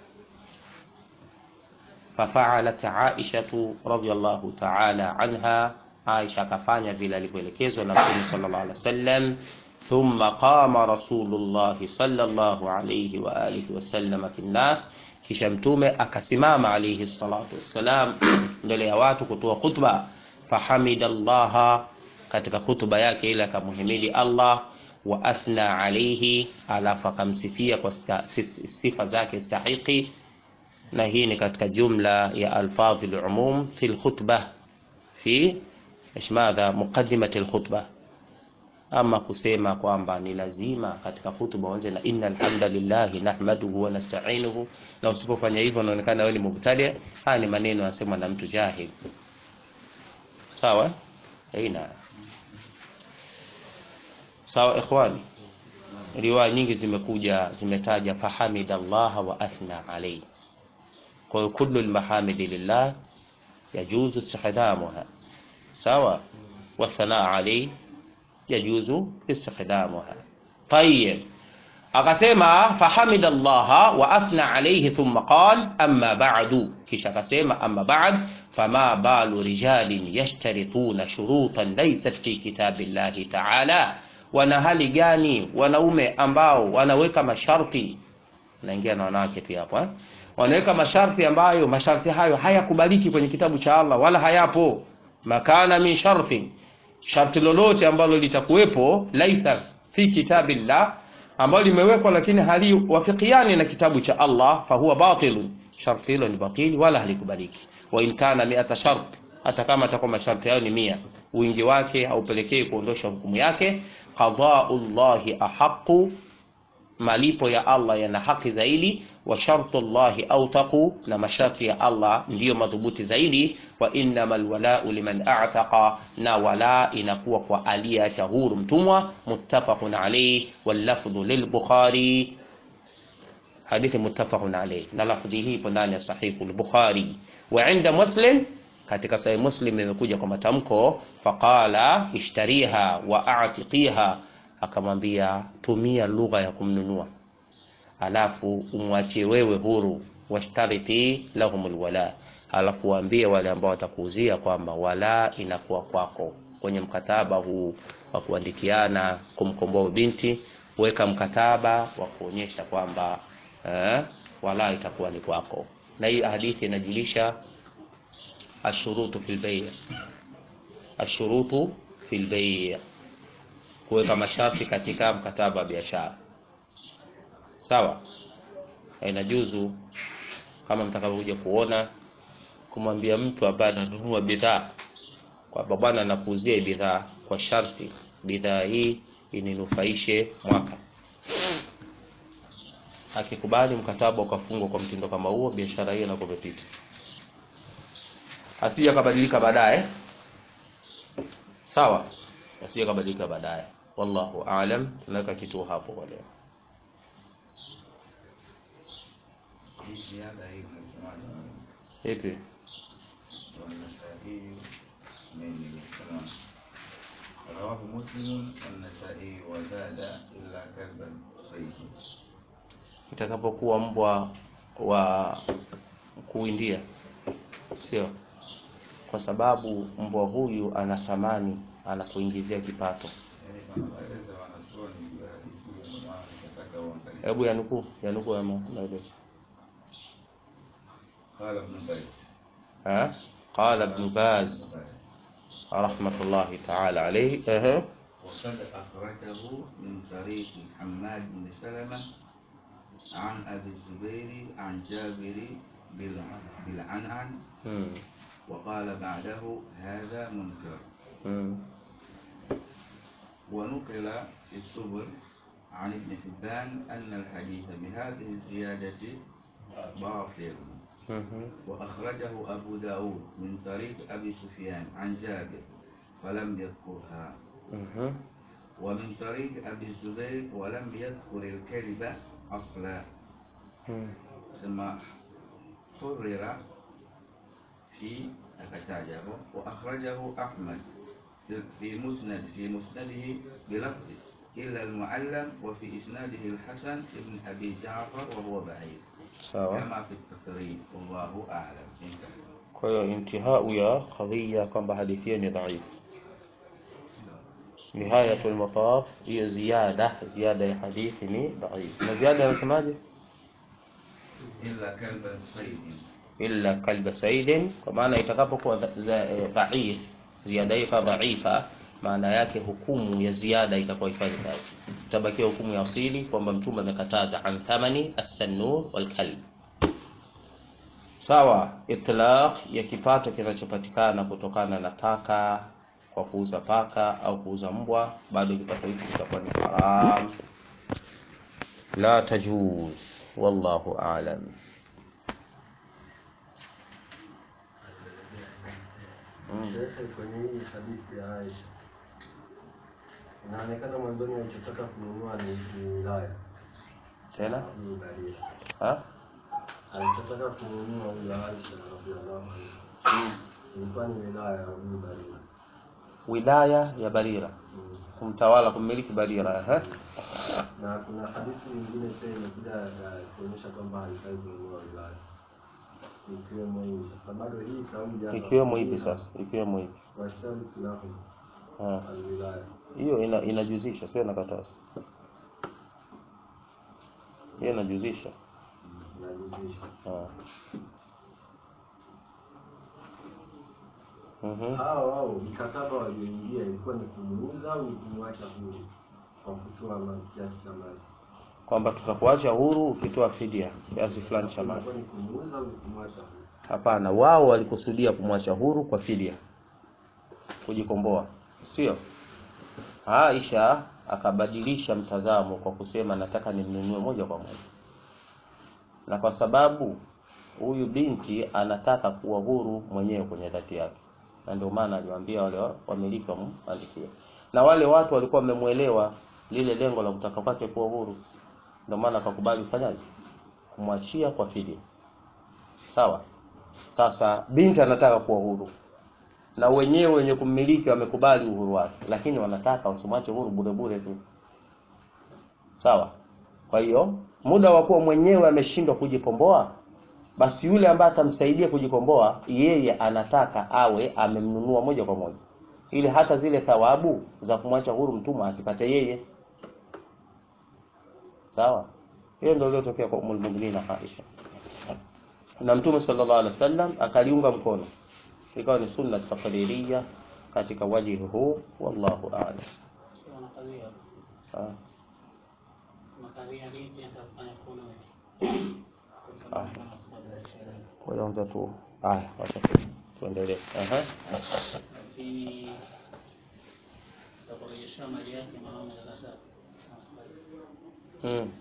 fafaalat aishatu radhiallahu taala anha aisha akafanya vile alivyoelekezwa na mtume sallallahu alaihi wasallam ثم قام رسول الله صلى الله عليه وآله وسلم في الناس kisha mtume akasimama alayhi salatu wassalam mbele ya watu kutoa khutba fahamida llaha katika khutba yake ile akamuhimidi allah wa athna alayhi alafu akamsifia kwa sifa zake stahiki na hii ni katika jumla ya alfadhi lumum fi lkhutba fi ايش ماذا مقدمه الخطبه ama kusema kwamba ni lazima katika hutuba uanze na inna alhamdulillahi nahmaduhu wa nasta'inuhu na usipofanya hivyo unaonekana wewe ni mubtadi haya ni maneno yasemwa na mtu jahil sawa aina sawa ikhwani riwaya nyingi zimekuja zimetaja fahamida Allah wa athna alayhi kwa hiyo kullu almahamidi lillah yajuzu istihdamuha sawa wa thanaa alayhi yajuzu istikhdamuha tayyib akasema fahamida allaha wa athna alayhi thumma qal amma ba'du kisha akasema amma ba'd fama balu rijalin yashtarituna shurutan laysat fi kitabillahi ta'ala wana hali gani wanaume ambao wanaweka masharti naingia na wanawake pia hapo eh? wanaweka masharti ambayo masharti hayo hayakubaliki kwenye kitabu cha Allah wala hayapo makana min sharti sharti lolote ambalo litakuwepo laisa fi kitabillah ambalo limewekwa lakini haliwafikiani na kitabu cha Allah fahuwa batilun sharti hilo ni batili wala halikubaliki wa in kana mi'ata shart hata kama atakuwa masharti hayo ni mia wingi wake haupelekei kuondosha hukumu yake qada'ullahi ahaqu malipo ya Allah yana haki zaidi wa shartu llahi autaqu na masharti ya Allah ndiyo madhubuti zaidi wa innamal walau liman a'taqa na wala inakuwa kwa aliyeacha huru mtumwa muttafaqun alayhi wal lafdhu lil bukhari hadithi muttafaqun alayhi na lafdhi hii ipo ndani ya sahihu al-bukhari wa inda muslim katika sahih muslim imekuja kwa matamko faqala ishtariha wa a'tiqiha akamwambia tumia lugha ya kumnunua alafu umwachie wewe huru washtariti lahumul wala alafu waambie wale ambao watakuuzia kwamba wala inakuwa kwako kwenye mkataba huu wa kuandikiana kumkomboa binti weka mkataba wa kuonyesha kwamba eh, wala itakuwa ni kwako na hii hadithi inajulisha ashurutu fil bay' ashurutu fil bay' kuweka masharti katika mkataba wa biashara sawa inajuzu kama mtakavyokuja kuona kumwambia mtu ambaye ananunua bidhaa kwamba bwana nakuuzia bidhaa kwa sharti bidhaa hii ininufaishe mwaka akikubali mkataba ukafungwa kwa mtindo kama huo biashara hiyo inakuwa imepita asije akabadilika baadaye sawa asije akabadilika baadaye wallahu aalam tunaweka kituo hapo kwa leo hii ziada hii mnasemaje ipi والنسائي من السلام رواه مسلم والنسائي وزاد إلا كلبا صيد itakapokuwa mbwa wa kuindia sio kwa sababu mbwa huyu ana thamani anakuingizia kipato yani wanaeleza wanachuoni juu ya hadithi hiyo ndio maana nikataka uangalie hebu yanukuu yanukuu ya ma- maelezo قال ابن باز ها قال ابن باز رحمة الله تعالى عليه أه. وقد أخرجه من طريق حماد بن سلمة عن أبي الزبير عن جابر بالع- بالعنعن مم. وقال بعده هذا منكر مم. ونقل في السبل عن ابن حبان أن الحديث بهذه الزيادة باطل مم. وأخرجه أبو داود من طريق أبي سفيان عن جابر فلم يذكرها مم. ومن طريق أبي الزبير ولم يذكر الكذب أصلا مم. ثم قرر في أكتاجه وأخرجه أحمد في مسند في مسنده بلفظ إلا المعلم وفي إسناده الحسن ابن أبي جعفر وهو بعيد sawa كما في التقريب والله أعلم انتهى. kwa hiyo intihau ya qadhiya kwamba hadithi hiyo ni dhaifu nihayatul mataf hiyo ziada ziada ya hadithi ni dhaifu na ziada anasemaje إلا كلب صيد illa kalba saidin kwa maana itakapokuwa dha- za- eh, dhaif ziada hiyo kama dhaifa maana yake hukumu ya ziada itakuwa ifanye kazi itabakia hukumu ya asili kwamba mtume amekataza an thamani as-sannur wal kalb sawa itlaq ya kipato kinachopatikana kutokana na taka kwa kuuza paka au kuuza mbwa bado kipato hicho kitakuwa ni haram la tajuz wallahu a'lam Mm. Shekhe, kwenye hii hadithi ya Aisha inaonekana mwanzoni alichotaka kununua ni ni wilaya tena hii Barira. ha? Alichotaka kununua huyo Aisha radhiallahu anha ilikuwa ni wilaya ya hii Barira. wilaya ya Barira Mm. kumtawala kummiliki Barira eh? Na kuna hadithi nyingine pia imekuja ya kuonyesha kwamba haifai kununua wilaya ikiwemo hii. Sasa bado hii kauli hapa ikiwemo hivi sasa ikiwemo hivi washtaritu lahum Ha. alwilaya. hiyo ina, inajuzisha sio inakataza hiyo inajuzisha najuzisha Ah. Mhm. hao wao mkataba walioingia ilikuwa ni kumuuza au ni kumwacha huru kwa kutoa ma- kiasi cha mali kwamba tutakuacha huru ukitoa fidia kiasi fulani cha mali ilikuwa ni kumuuza au ni kumwacha huru hapana wao walikusudia kumwacha huru kwa fidia kujikomboa sio Aisha akabadilisha mtazamo kwa kusema nataka nimnunue moja kwa moja na kwa sababu huyu binti anataka kuwa huru mwenyewe kwenye dhati yake na ndio maana aliwaambia wale wa- wamiliki wamwandikie na wale watu walikuwa wamemwelewa lile lengo la kutaka kwake kuwa huru ndio maana akakubali kufanyaje kumwachia kwa fidia sawa sasa binti anataka kuwa huru na wenyewe wenye kummiliki wamekubali uhuru wake lakini wanataka wasimwache huru bure bure tu sawa kwa hiyo muda wa kuwa mwenyewe ameshindwa kujikomboa basi yule ambaye atamsaidia kujikomboa yeye anataka awe amemnunua moja kwa moja ili hata zile thawabu za kumwacha huru mtumwa azipate yeye sawa hiyo ndio iliyotokea kwa Ummul Mu'minin Aisha na mtume sallallahu alaihi wasallam akaliunga mkono ikawa ni sunna taqlidiyya katika wajihi huu wallahu a'lam Sio wanakawia. Ah, Makawia binti atafanya kuna kwa Ah. sababu kama sababu ya sherehe. kwanza tu haya wacha tu- tuendelee aha Lakini atakurejesha mali yake mwanaume akakataa. mm.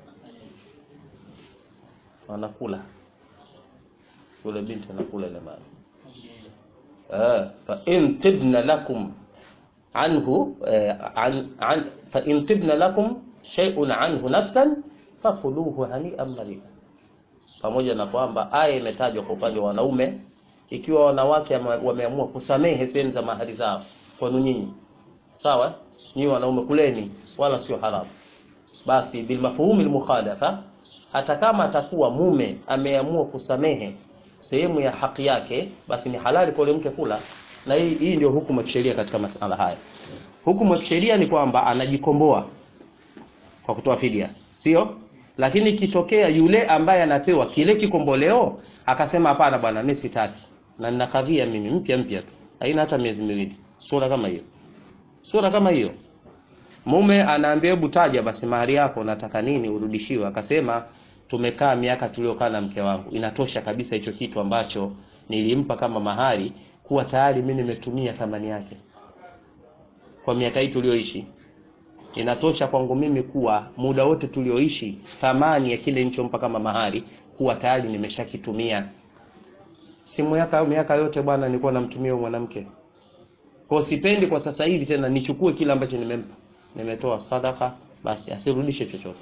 anakula yule binti anakula ile mali آه، فإن تبن لكم عنه آه، عن عن فإن تبن لكم شيء عنه نفسا fakuluhu hani'an mari'a. Pamoja na kwamba aya imetajwa kwa upande wa wanaume, ikiwa wanawake ama- wameamua kusamehe sehemu za mahari zao kwenu nyinyi, sawa, nyinyi wanaume kuleni, wala sio haramu. Basi bilmafhumi almukhalatha, hata kama atakuwa mume ameamua kusamehe sehemu ya haki yake, basi ni halali kwa yule mke kula. Na hii, hii ndio hukumu ya kisheria katika masala haya. Hukumu ya kisheria ni kwamba anajikomboa kwa kutoa fidia, sio? Lakini ikitokea yule ambaye anapewa kile kikomboleo akasema, hapana bwana, mimi sitaki na nina kadhia mimi mpya mpya tu, haina hata miezi miwili, sura kama hiyo, sura kama hiyo mume anaambia hebu taja basi mahari yako nataka nini urudishiwe akasema tumekaa miaka tuliokaa na mke wangu inatosha kabisa hicho kitu ambacho nilimpa kama mahari kuwa tayari mimi nimetumia thamani yake kwa miaka hii tulioishi inatosha kwangu mimi kuwa muda wote tulioishi thamani ya kile nilichompa kama mahari kuwa tayari nimeshakitumia si miaka miaka yote bwana nilikuwa namtumia huyo mwanamke kwa sipendi kwa sasa hivi tena nichukue kile ambacho nimempa nimetoa sadaka basi asirudishe chochote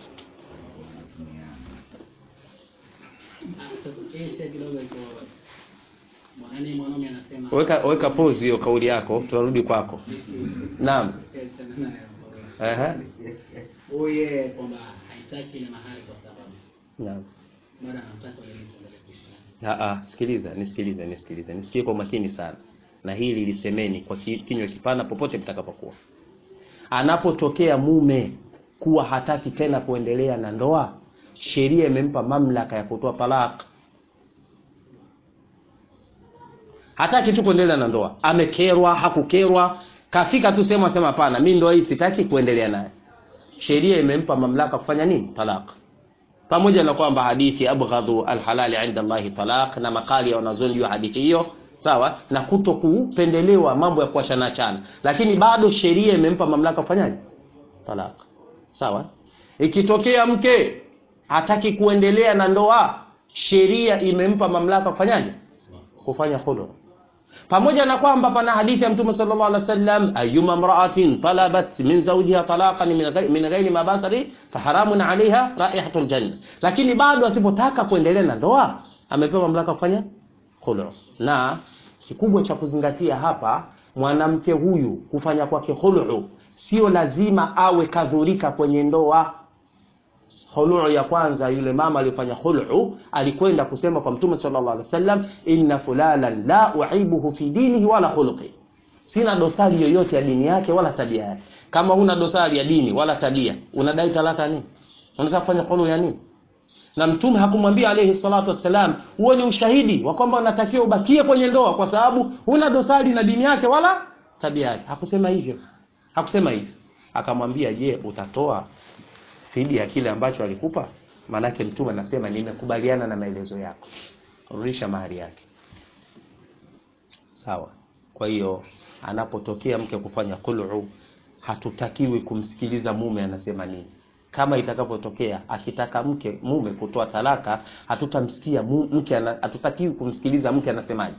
Ah, Sasa hii shia kidogo iko mwanani mwanaume anasema weka weka pause hiyo kauli yako tunarudi kwako naam Eh, tena naye hapo. Ehe. Huyu yeye kwamba haitaki ile mahari kwa sababu naam bado anamtaka yule mtu endelee kuishi naye. Ah, ah, sikiliza nisikilize nisikilize nisikie kwa makini sana na hili lisemeni kwa ki- kinywa kipana popote mtakapokuwa anapotokea mume kuwa hataki tena kuendelea na ndoa sheria imempa mamlaka ya kutoa talaka hataki tu kuendelea na ndoa amekerwa hakukerwa kafika tu sehemu asema hapana mi ndoa hii sitaki kuendelea naye sheria imempa mamlaka kufanya nini talaka pamoja na kwamba hadithi abghadhu alhalali inda Allahi talaq na makali ya wanazuoni juu ya hadithi hiyo sawa na kuto kupendelewa mambo ya kuachana chana lakini bado sheria imempa mamlaka kufanyaje talaq sawa ikitokea mke hataki kuendelea na ndoa sheria imempa mamlaka kufanyaje kufanya khulu pamoja na kwamba pana hadithi ya mtume sallallahu alaihi wasallam ayuma imra'atin talabat min zawjiha talaqan min ghayri min ghairi ma basari faharamun 'alayha raihatul janna lakini bado asipotaka kuendelea na ndoa amepewa mamlaka kufanya khulu na kikubwa cha kuzingatia hapa mwanamke huyu kufanya kwake khulu sio lazima awe kadhurika kwenye ndoa khuluu ya kwanza yule mama aliyofanya khuluu alikwenda kusema kwa mtume sallallahu alaihi wasallam inna fulanan la uibuhu fi dinihi wala khuluqi sina dosari yoyote ya dini yake wala tabia yake kama huna dosari ya dini wala tabia unadai talaka nini unataka kufanya khuluu ya nini na mtume hakumwambia alayhi salatu wassalam huo ni ushahidi wa kwamba unatakiwa ubakie kwenye ndoa kwa sababu huna dosari na dini yake wala tabia yake hakusema hivyo hakusema hivyo akamwambia je utatoa fidia ya kile ambacho alikupa maanake mtume anasema nimekubaliana na maelezo yako rudisha mahari yake sawa kwa hiyo anapotokea mke kufanya qul'u hatutakiwi kumsikiliza mume anasema nini kama itakapotokea akitaka mke mume kutoa talaka hatutamsikia mu- mke ana- hatutakiwi kumsikiliza mke anasemaje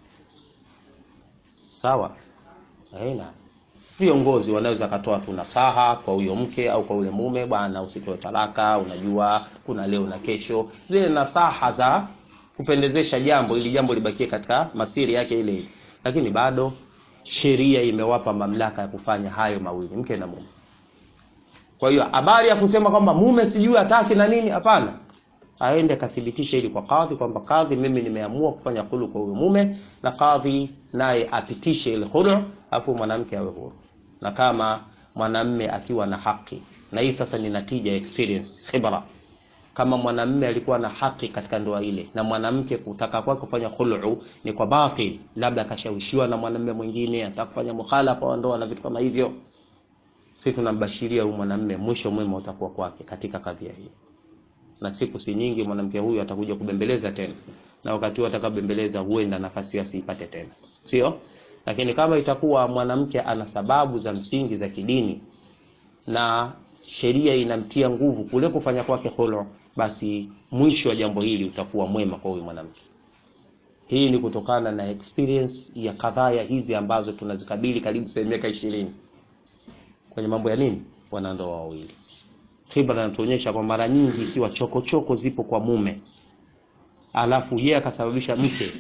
sawa aina viongozi wanaweza katoa tu nasaha kwa huyo mke au kwa ule mume bwana usitoe talaka unajua kuna leo na kesho zile nasaha za kupendezesha jambo ili jambo libakie katika masiri yake ile ile lakini bado sheria imewapa mamlaka ya kufanya hayo mawili mke na mume kwa hiyo habari ya kusema kwamba mume sijui hataki na nini hapana aende akathibitisha hili kwa kadhi kwamba kadhi mimi nimeamua kufanya khulu kwa huyo mume na kadhi naye apitishe ile khulu afu mwanamke awe huru na kama mwanamme akiwa na haki na hii sasa ni natija ya experience khibra kama mwanamme alikuwa na haki katika ndoa ile na mwanamke kutaka kwake kufanya khulu ni kwa batil labda akashawishiwa na mwanamme mwingine anataka kufanya mukhalafa wa ndoa na vitu kama hivyo sisi tunambashiria huyu mwanamme mwisho mwema utakuwa kwake katika kadhia hii na siku si nyingi mwanamke huyu atakuja kubembeleza tena na wakati huo atakabembeleza huenda nafasi asiipate tena sio lakini kama itakuwa mwanamke ana sababu za msingi za kidini na sheria inamtia nguvu kule kufanya kwake khulu basi mwisho wa jambo hili utakuwa mwema kwa huyu mwanamke hii ni kutokana na experience ya kadhaa hizi ambazo tunazikabili karibu sasa miaka ishirini kwenye mambo ya nini wanandoa wawili khibra inatuonyesha kwa mara nyingi ikiwa chokochoko choko zipo kwa mume alafu yeye akasababisha mke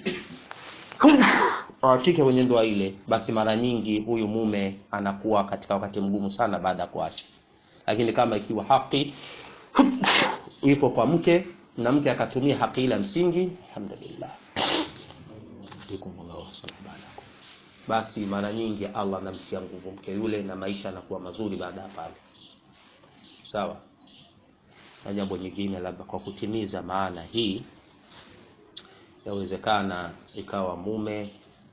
awatike kwenye ndoa ile basi mara nyingi huyu mume anakuwa katika wakati mgumu sana baada ya kuacha lakini kama ikiwa haki ipo kwa mke na mke akatumia haki ile ya msingi alhamdulillah Alaikumullahu subhanahu. basi mara nyingi Allah anamtia nguvu mke yule na maisha yanakuwa mazuri baada ya pale sawa na jambo nyingine labda kwa kutimiza maana hii yawezekana ikawa mume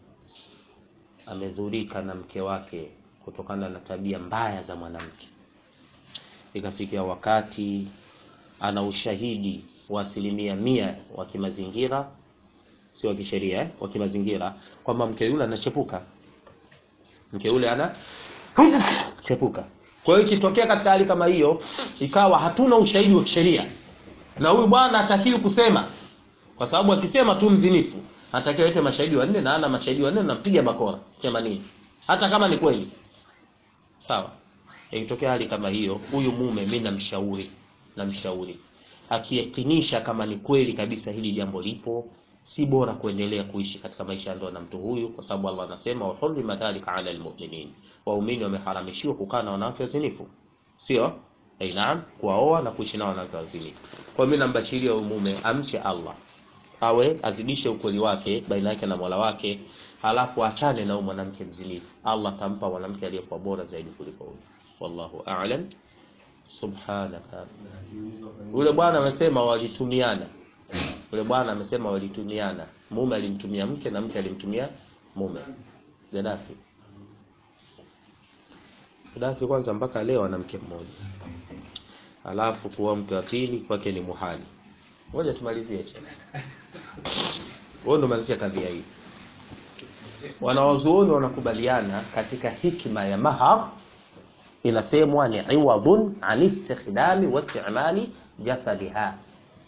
amedhurika na mke wake kutokana na tabia mbaya za mwanamke ikafikia wakati ana ushahidi wa asilimia mia wa kimazingira si wa kisheria eh? wa kimazingira kwamba mke yule anachepuka mke yule ana chepuka kwa hiyo ikitokea katika hali kama hiyo ikawa hatuna ushahidi wa kisheria na huyu bwana hatakiwi kusema kwa sababu akisema tu mzinifu anatakiwa lete mashahidi wanne na ana mashahidi wanne nampiga bakora themanini hata kama ni kweli sawa ikitokea hali kama hiyo huyu mume mi namshauri namshauri akiyakinisha kama ni kweli kabisa hili jambo lipo si bora kuendelea kuishi katika maisha ya ndoa na mtu huyu kwa sababu Allah anasema wa hurrima dhalika ala almu'minin waumini wameharamishiwa kukaa na wanawake wazinifu sio eh naam kuwaoa na kuishi na wanawake wazinifu kwa mimi nambachilia huyu mume amche Allah awe azidishe ukweli wake baina yake na Mola wake halafu achane na huyu mwanamke mzinifu Allah atampa mwanamke aliyekuwa bora zaidi kuliko huyu wallahu a'lam subhanaka yule bwana amesema walitumiana yule bwana amesema walitumiana mume alimtumia mke na mke alimtumia mume Gaddafi Gaddafi kwanza mpaka leo ana mke mmoja alafu kuwa mke wa pili kwake ni muhali ngoja tumalizie cha wao ndo malizia kadhia hii wanawazuoni wanakubaliana katika hikma ya mahar inasemwa ni iwadun an istikhdami wa istimali jasadiha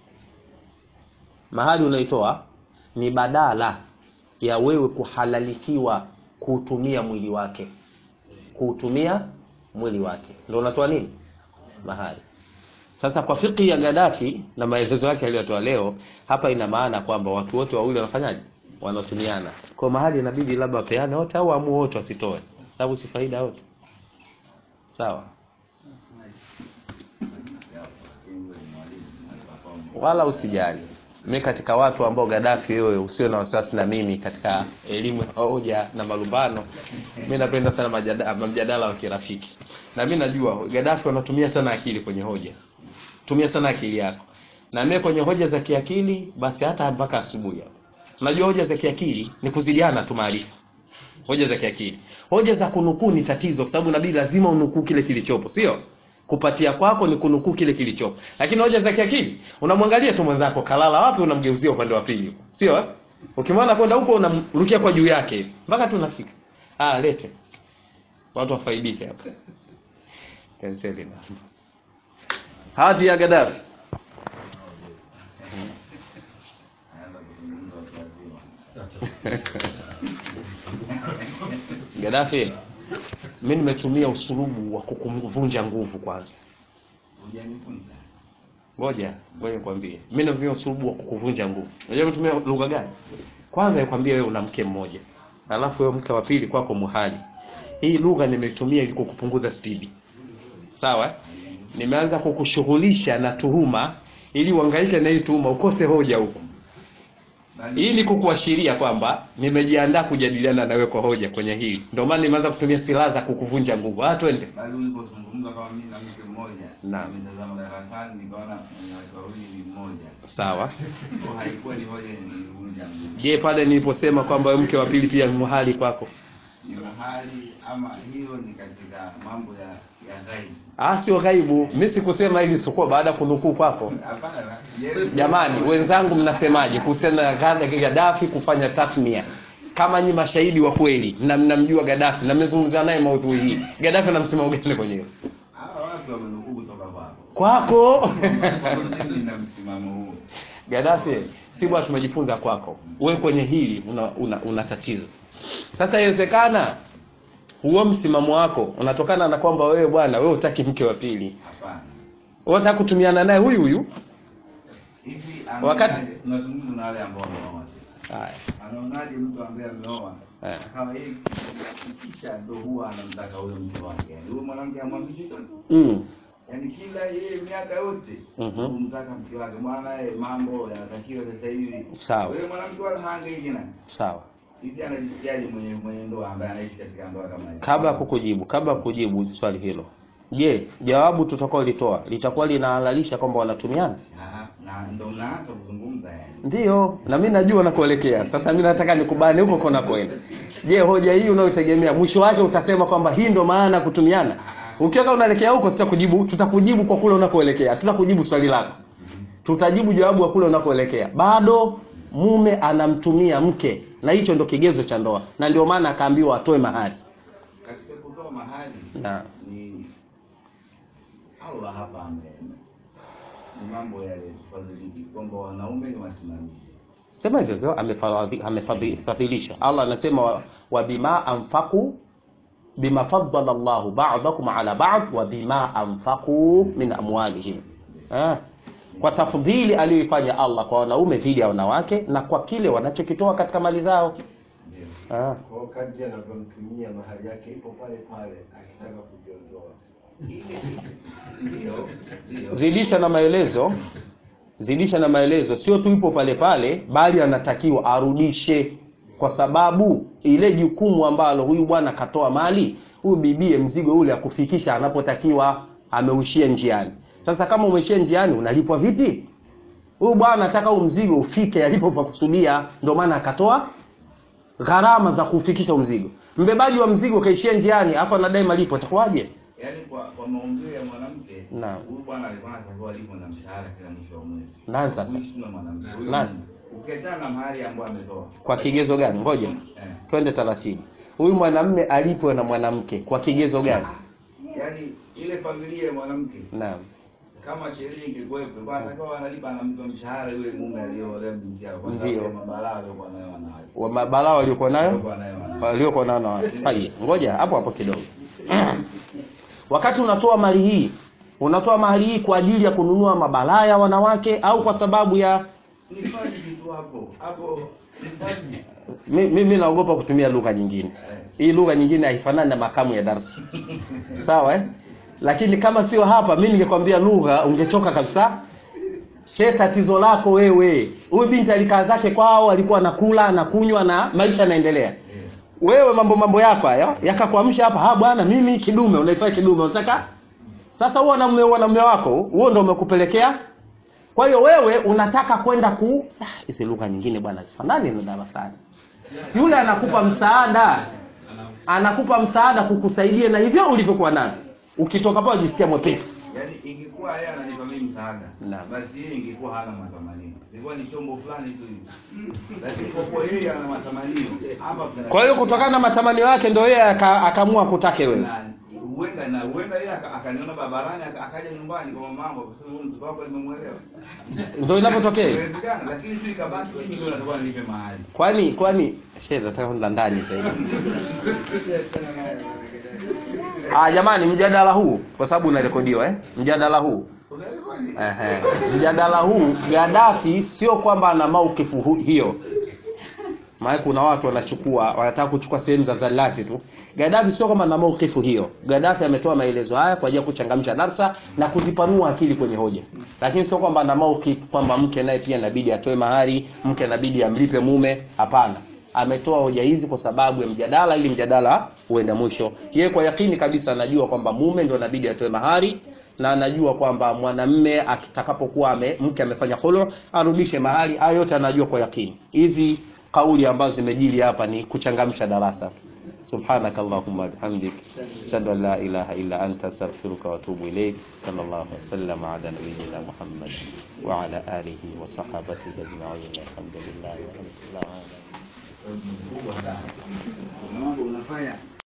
mahali unaitoa ni badala ya wewe kuhalalikiwa kuutumia mwili wake kuutumia mwili wake ndio unatoa nini mahali sasa kwa fiki ya Gaddafi na maelezo yake aliyotoa leo hapa ina maana kwamba watu wote wawili wanafanyaje wanatumiana kwa mahali inabidi labda wapeane wote au amue wote wasitoe sababu si faida wote sawa wala usijali mimi katika watu ambao Gaddafi wewe usio na wasiwasi na mimi katika elimu ya hoja na malumbano mimi napenda sana majadala, mjadala wa kirafiki na mimi najua Gaddafi wanatumia sana akili kwenye hoja tumia sana akili yako na mimi kwenye hoja za kiakili basi hata mpaka asubuhi hapo unajua hoja za kiakili ni kuzidiana tu maarifa hoja za kiakili hoja za kunukuu ni tatizo kwa sababu nabii lazima unukuu kile kilichopo sio kupatia kwako ni kunukuu kile kilichopo lakini hoja za kiakili unamwangalia tu mwenzako kalala wapi unamgeuzia upande wa pili sio eh? ukimwona kwenda huko unamrukia kwa juu yake mpaka tu unafika ah lete watu wafaidike hapa penseli na hati ya Gaddafi Anaanza kuzungumza watu wazima. Gaddafi mimi nimetumia usulubu wa kukuvunja nguvu kwanza Hujanifunza. ngoja ngoja nikwambie mimi natumia usulubu wa kukuvunja nguvu unajua nimetumia lugha gani kwanza nikwambie wewe una mke mmoja alafu wewe mke wa pili kwako muhali hii lugha nimetumia ili kukupunguza spidi sawa eh? nimeanza kukushughulisha na tuhuma ili uhangaike na hii tuhuma ukose hoja huko Bali- hii ni kukuashiria kwamba nimejiandaa kujadiliana na wewe kwa hoja kwenye hili ndio maana nimeanza kutumia silaha za kukuvunja nguvu ah twende bali ulipozungumza kama mimi na mke mmoja Naam. nimetazama darasani nikaona mwenye watu wawili ni mmoja sawa Kwa haikuwa ni hoja nilivunja mguu je pale niliposema kwamba wewe mke wa pili pia ni muhali kwako ni mahali ama hiyo ni katika mambo ya ya ghaibu ah sio ghaibu mimi sikusema hili sikuwa baada ya kunukuu kwako hapana yes. jamani wenzangu mnasemaje kuhusiana na Gadda- Gaddafi kufanya tathmia kama nyi mashahidi wa kweli na mnamjua Gaddafi na mmezungumza naye maudhui hii Gaddafi ana msimamo gani kwenye hilo hawa watu wamenukuu kutoka kwako kwako mimi na msimamo huo Gaddafi si bwana tumejifunza kwako wewe kwenye hili una, una, una tatizo sasa inawezekana huo msimamo wako unatokana na kwamba wewe bwana wewe hutaki mke wa pili hapana wewe unataka kutumiana naye huyu huyu hivi Wakati- anaonaje- tunazungumza na wale ambao wameoa haya anaonaje mtu ambaye ameoa Eh. kama yeye kisha ndo huwa anamtaka huyo mke wake yani huyo mwanamke amwambii chochote mm. yani kila yeye miaka yote Mhm. kumtaka mke wake bwana yeye mambo yanatakiwa sasa hivi Sawa. wewe mwanamke wala haangaiki na sawa hivi anajisikiaje mwenye mwenye ndoa ambaye anaishi katika ndoa kama hiyo kabla ya kukujibu kabla ya kujibu swali hilo je jawabu tutakaolitoa litakuwa linahalalisha kwamba wanatumiana Aha, na ndo mnaanza kuzungumza yani ndiyo na mi najua nakuelekea sasa mi nataka nikubane huko kona kwenda je hoja hii unayotegemea mwisho wake utasema kwamba hii ndo maana ya kutumiana ukiweka unaelekea huko tutakujibu tutakujibu kwa kule unakoelekea tutakujibu swali lako tutajibu jawabu kwa kule unakoelekea bado mume anamtumia mke na hicho ndo kigezo cha ndoa na ndio maana akaambiwa atoe mahari katika kutoa mahali na ni Allah hapa ame ni mambo yale fadhiliki kwamba wanaume ni wasimamizi sema hivyo hivyo amefadhi- amefadhilisha allah anasema wa, wa bima anfaqu bima faddala llahu ba'dakum ala ba'd wa bima anfaqu min amwalihim eh, kwa tafdhili aliyoifanya allah kwa wanaume dhidi ya wanawake na kwa kile wanachokitoa katika mali zao ndio eh. Kwa kadri anavyomtumia mahali yake ipo pale pale akitaka kujiondoa. ndio ndio zidisha na maelezo zidisha na maelezo sio tu ipo pale pale bali anatakiwa arudishe kwa sababu ile jukumu ambalo huyu bwana katoa mali huyu bibie mzigo ule akufikisha anapotakiwa ameushia njiani sasa kama umeishia njiani unalipwa vipi huyu bwana anataka huu mzigo ufike alipopakusudia ndio maana akatoa gharama za kufikisha huu mzigo mbebaji wa mzigo kaishia njiani afu anadai malipo itakuwaje yaani kwa kwa maumbile ya mwanamke Naam. huyu bwana alikuwa anatakiwa alipo na mshahara kila mwisho wa mwezi nani sasa kuishi na mwanamke huyu Nani? mume. ukiachana na mahali ambayo ametoa kwa kigezo gani ngoja eh. twende taratibu huyu mwanamme alipwe na mwanamke kwa kigezo gani yaani ile familia ya mwanamke naam kama sheria ingekuwepo kwa atakuwa analipa anampa mshahara yule mume aliyeolewa binti yao kwa sababu Ndio. ya mabalaa aliyokuwa nayo wanawake wa mabalaa waliokuwa nayo aliyokuwa nayo wanawake waliokuwa nayo na watu Haya, ngoja hapo hapo kidogo wakati unatoa mali hii unatoa mali hii kwa ajili ya kununua mabalaa ya wanawake au kwa sababu ya ni fani kitu hapo hapo ni fani mi- mimi naogopa kutumia lugha nyingine hii lugha nyingine haifanani na makamu ya darsa sawa eh? lakini kama sio hapa mi ningekwambia lugha ungechoka kabisa she tatizo lako wewe huyu binti alikaa zake kwao alikuwa anakula anakunywa na maisha yanaendelea wewe mambo mambo yako haya yakakuamsha hapa ha bwana mimi kidume unaifanya kidume unataka sasa huo na mume huo na mume wako huo ndo umekupelekea kwa hiyo wewe unataka kwenda ku Ah, hizi lugha nyingine bwana zifanani na darasani yule anakupa msaada anakupa msaada kukusaidia na hivyo ulivyokuwa navyo ukitoka pale jisikia mwepesi Yaani ingekuwa yeye ananipa mimi msaada, Naam. basi yeye ingekuwa hana matamanio. Ilikuwa ni chombo fulani tu hivi. Lakini kwa kuwa yeye ana matamanio, hapa kuna kwa hiyo kutokana na matamanio yake ndio yeye aka- akaamua kutake wewe na huenda na huenda yeye aka- akaniona barabarani aka- akaja nyumbani kwa mamangu akasema huyu mtoto wako nimemuelewa. ndio inapotokea Inawezekana, lakini tu ikabaki mimi ndio natakuwa nilipe mahali. kwani kwani shehe nataka kwenda ndani zaidi ah jamani mjadala huu kwa sababu unarekodiwa eh mjadala huu Ehe. mjadala huu Gaddafi sio kwamba ana maukifu hu- hiyo maana kuna watu wanachukua wanataka kuchukua sehemu za zalati tu Gaddafi sio kama ana maukifu hiyo Gaddafi ametoa maelezo haya kwa ajili ya kuchangamsha darsa na kuzipanua akili kwenye hoja lakini sio kwamba ana maukifu kwamba mke naye pia inabidi atoe mahari mke inabidi amlipe mume hapana ametoa hoja hizi kwa sababu ya mjadala ili mjadala uende mwisho yeye kwa yakini kabisa anajua kwamba mume ndio inabidi atoe mahari na anajua kwamba mwanamme akitakapokuwa ame, mke amefanya khulu arudishe mahali hayo yote anajua kwa yakini hizi kauli ambazo zimejili hapa ni kuchangamsha darasa subhanaka allahumma bihamdik ashhadu an la ilaha illa anta astaghfiruka wa atubu ilayk sallallahu alaihi wasallam ala nabiyyina muhammad wa ala alihi wa sahbihi ajma'in alhamdulillahi rabbil alamin Kuna mambo unafanya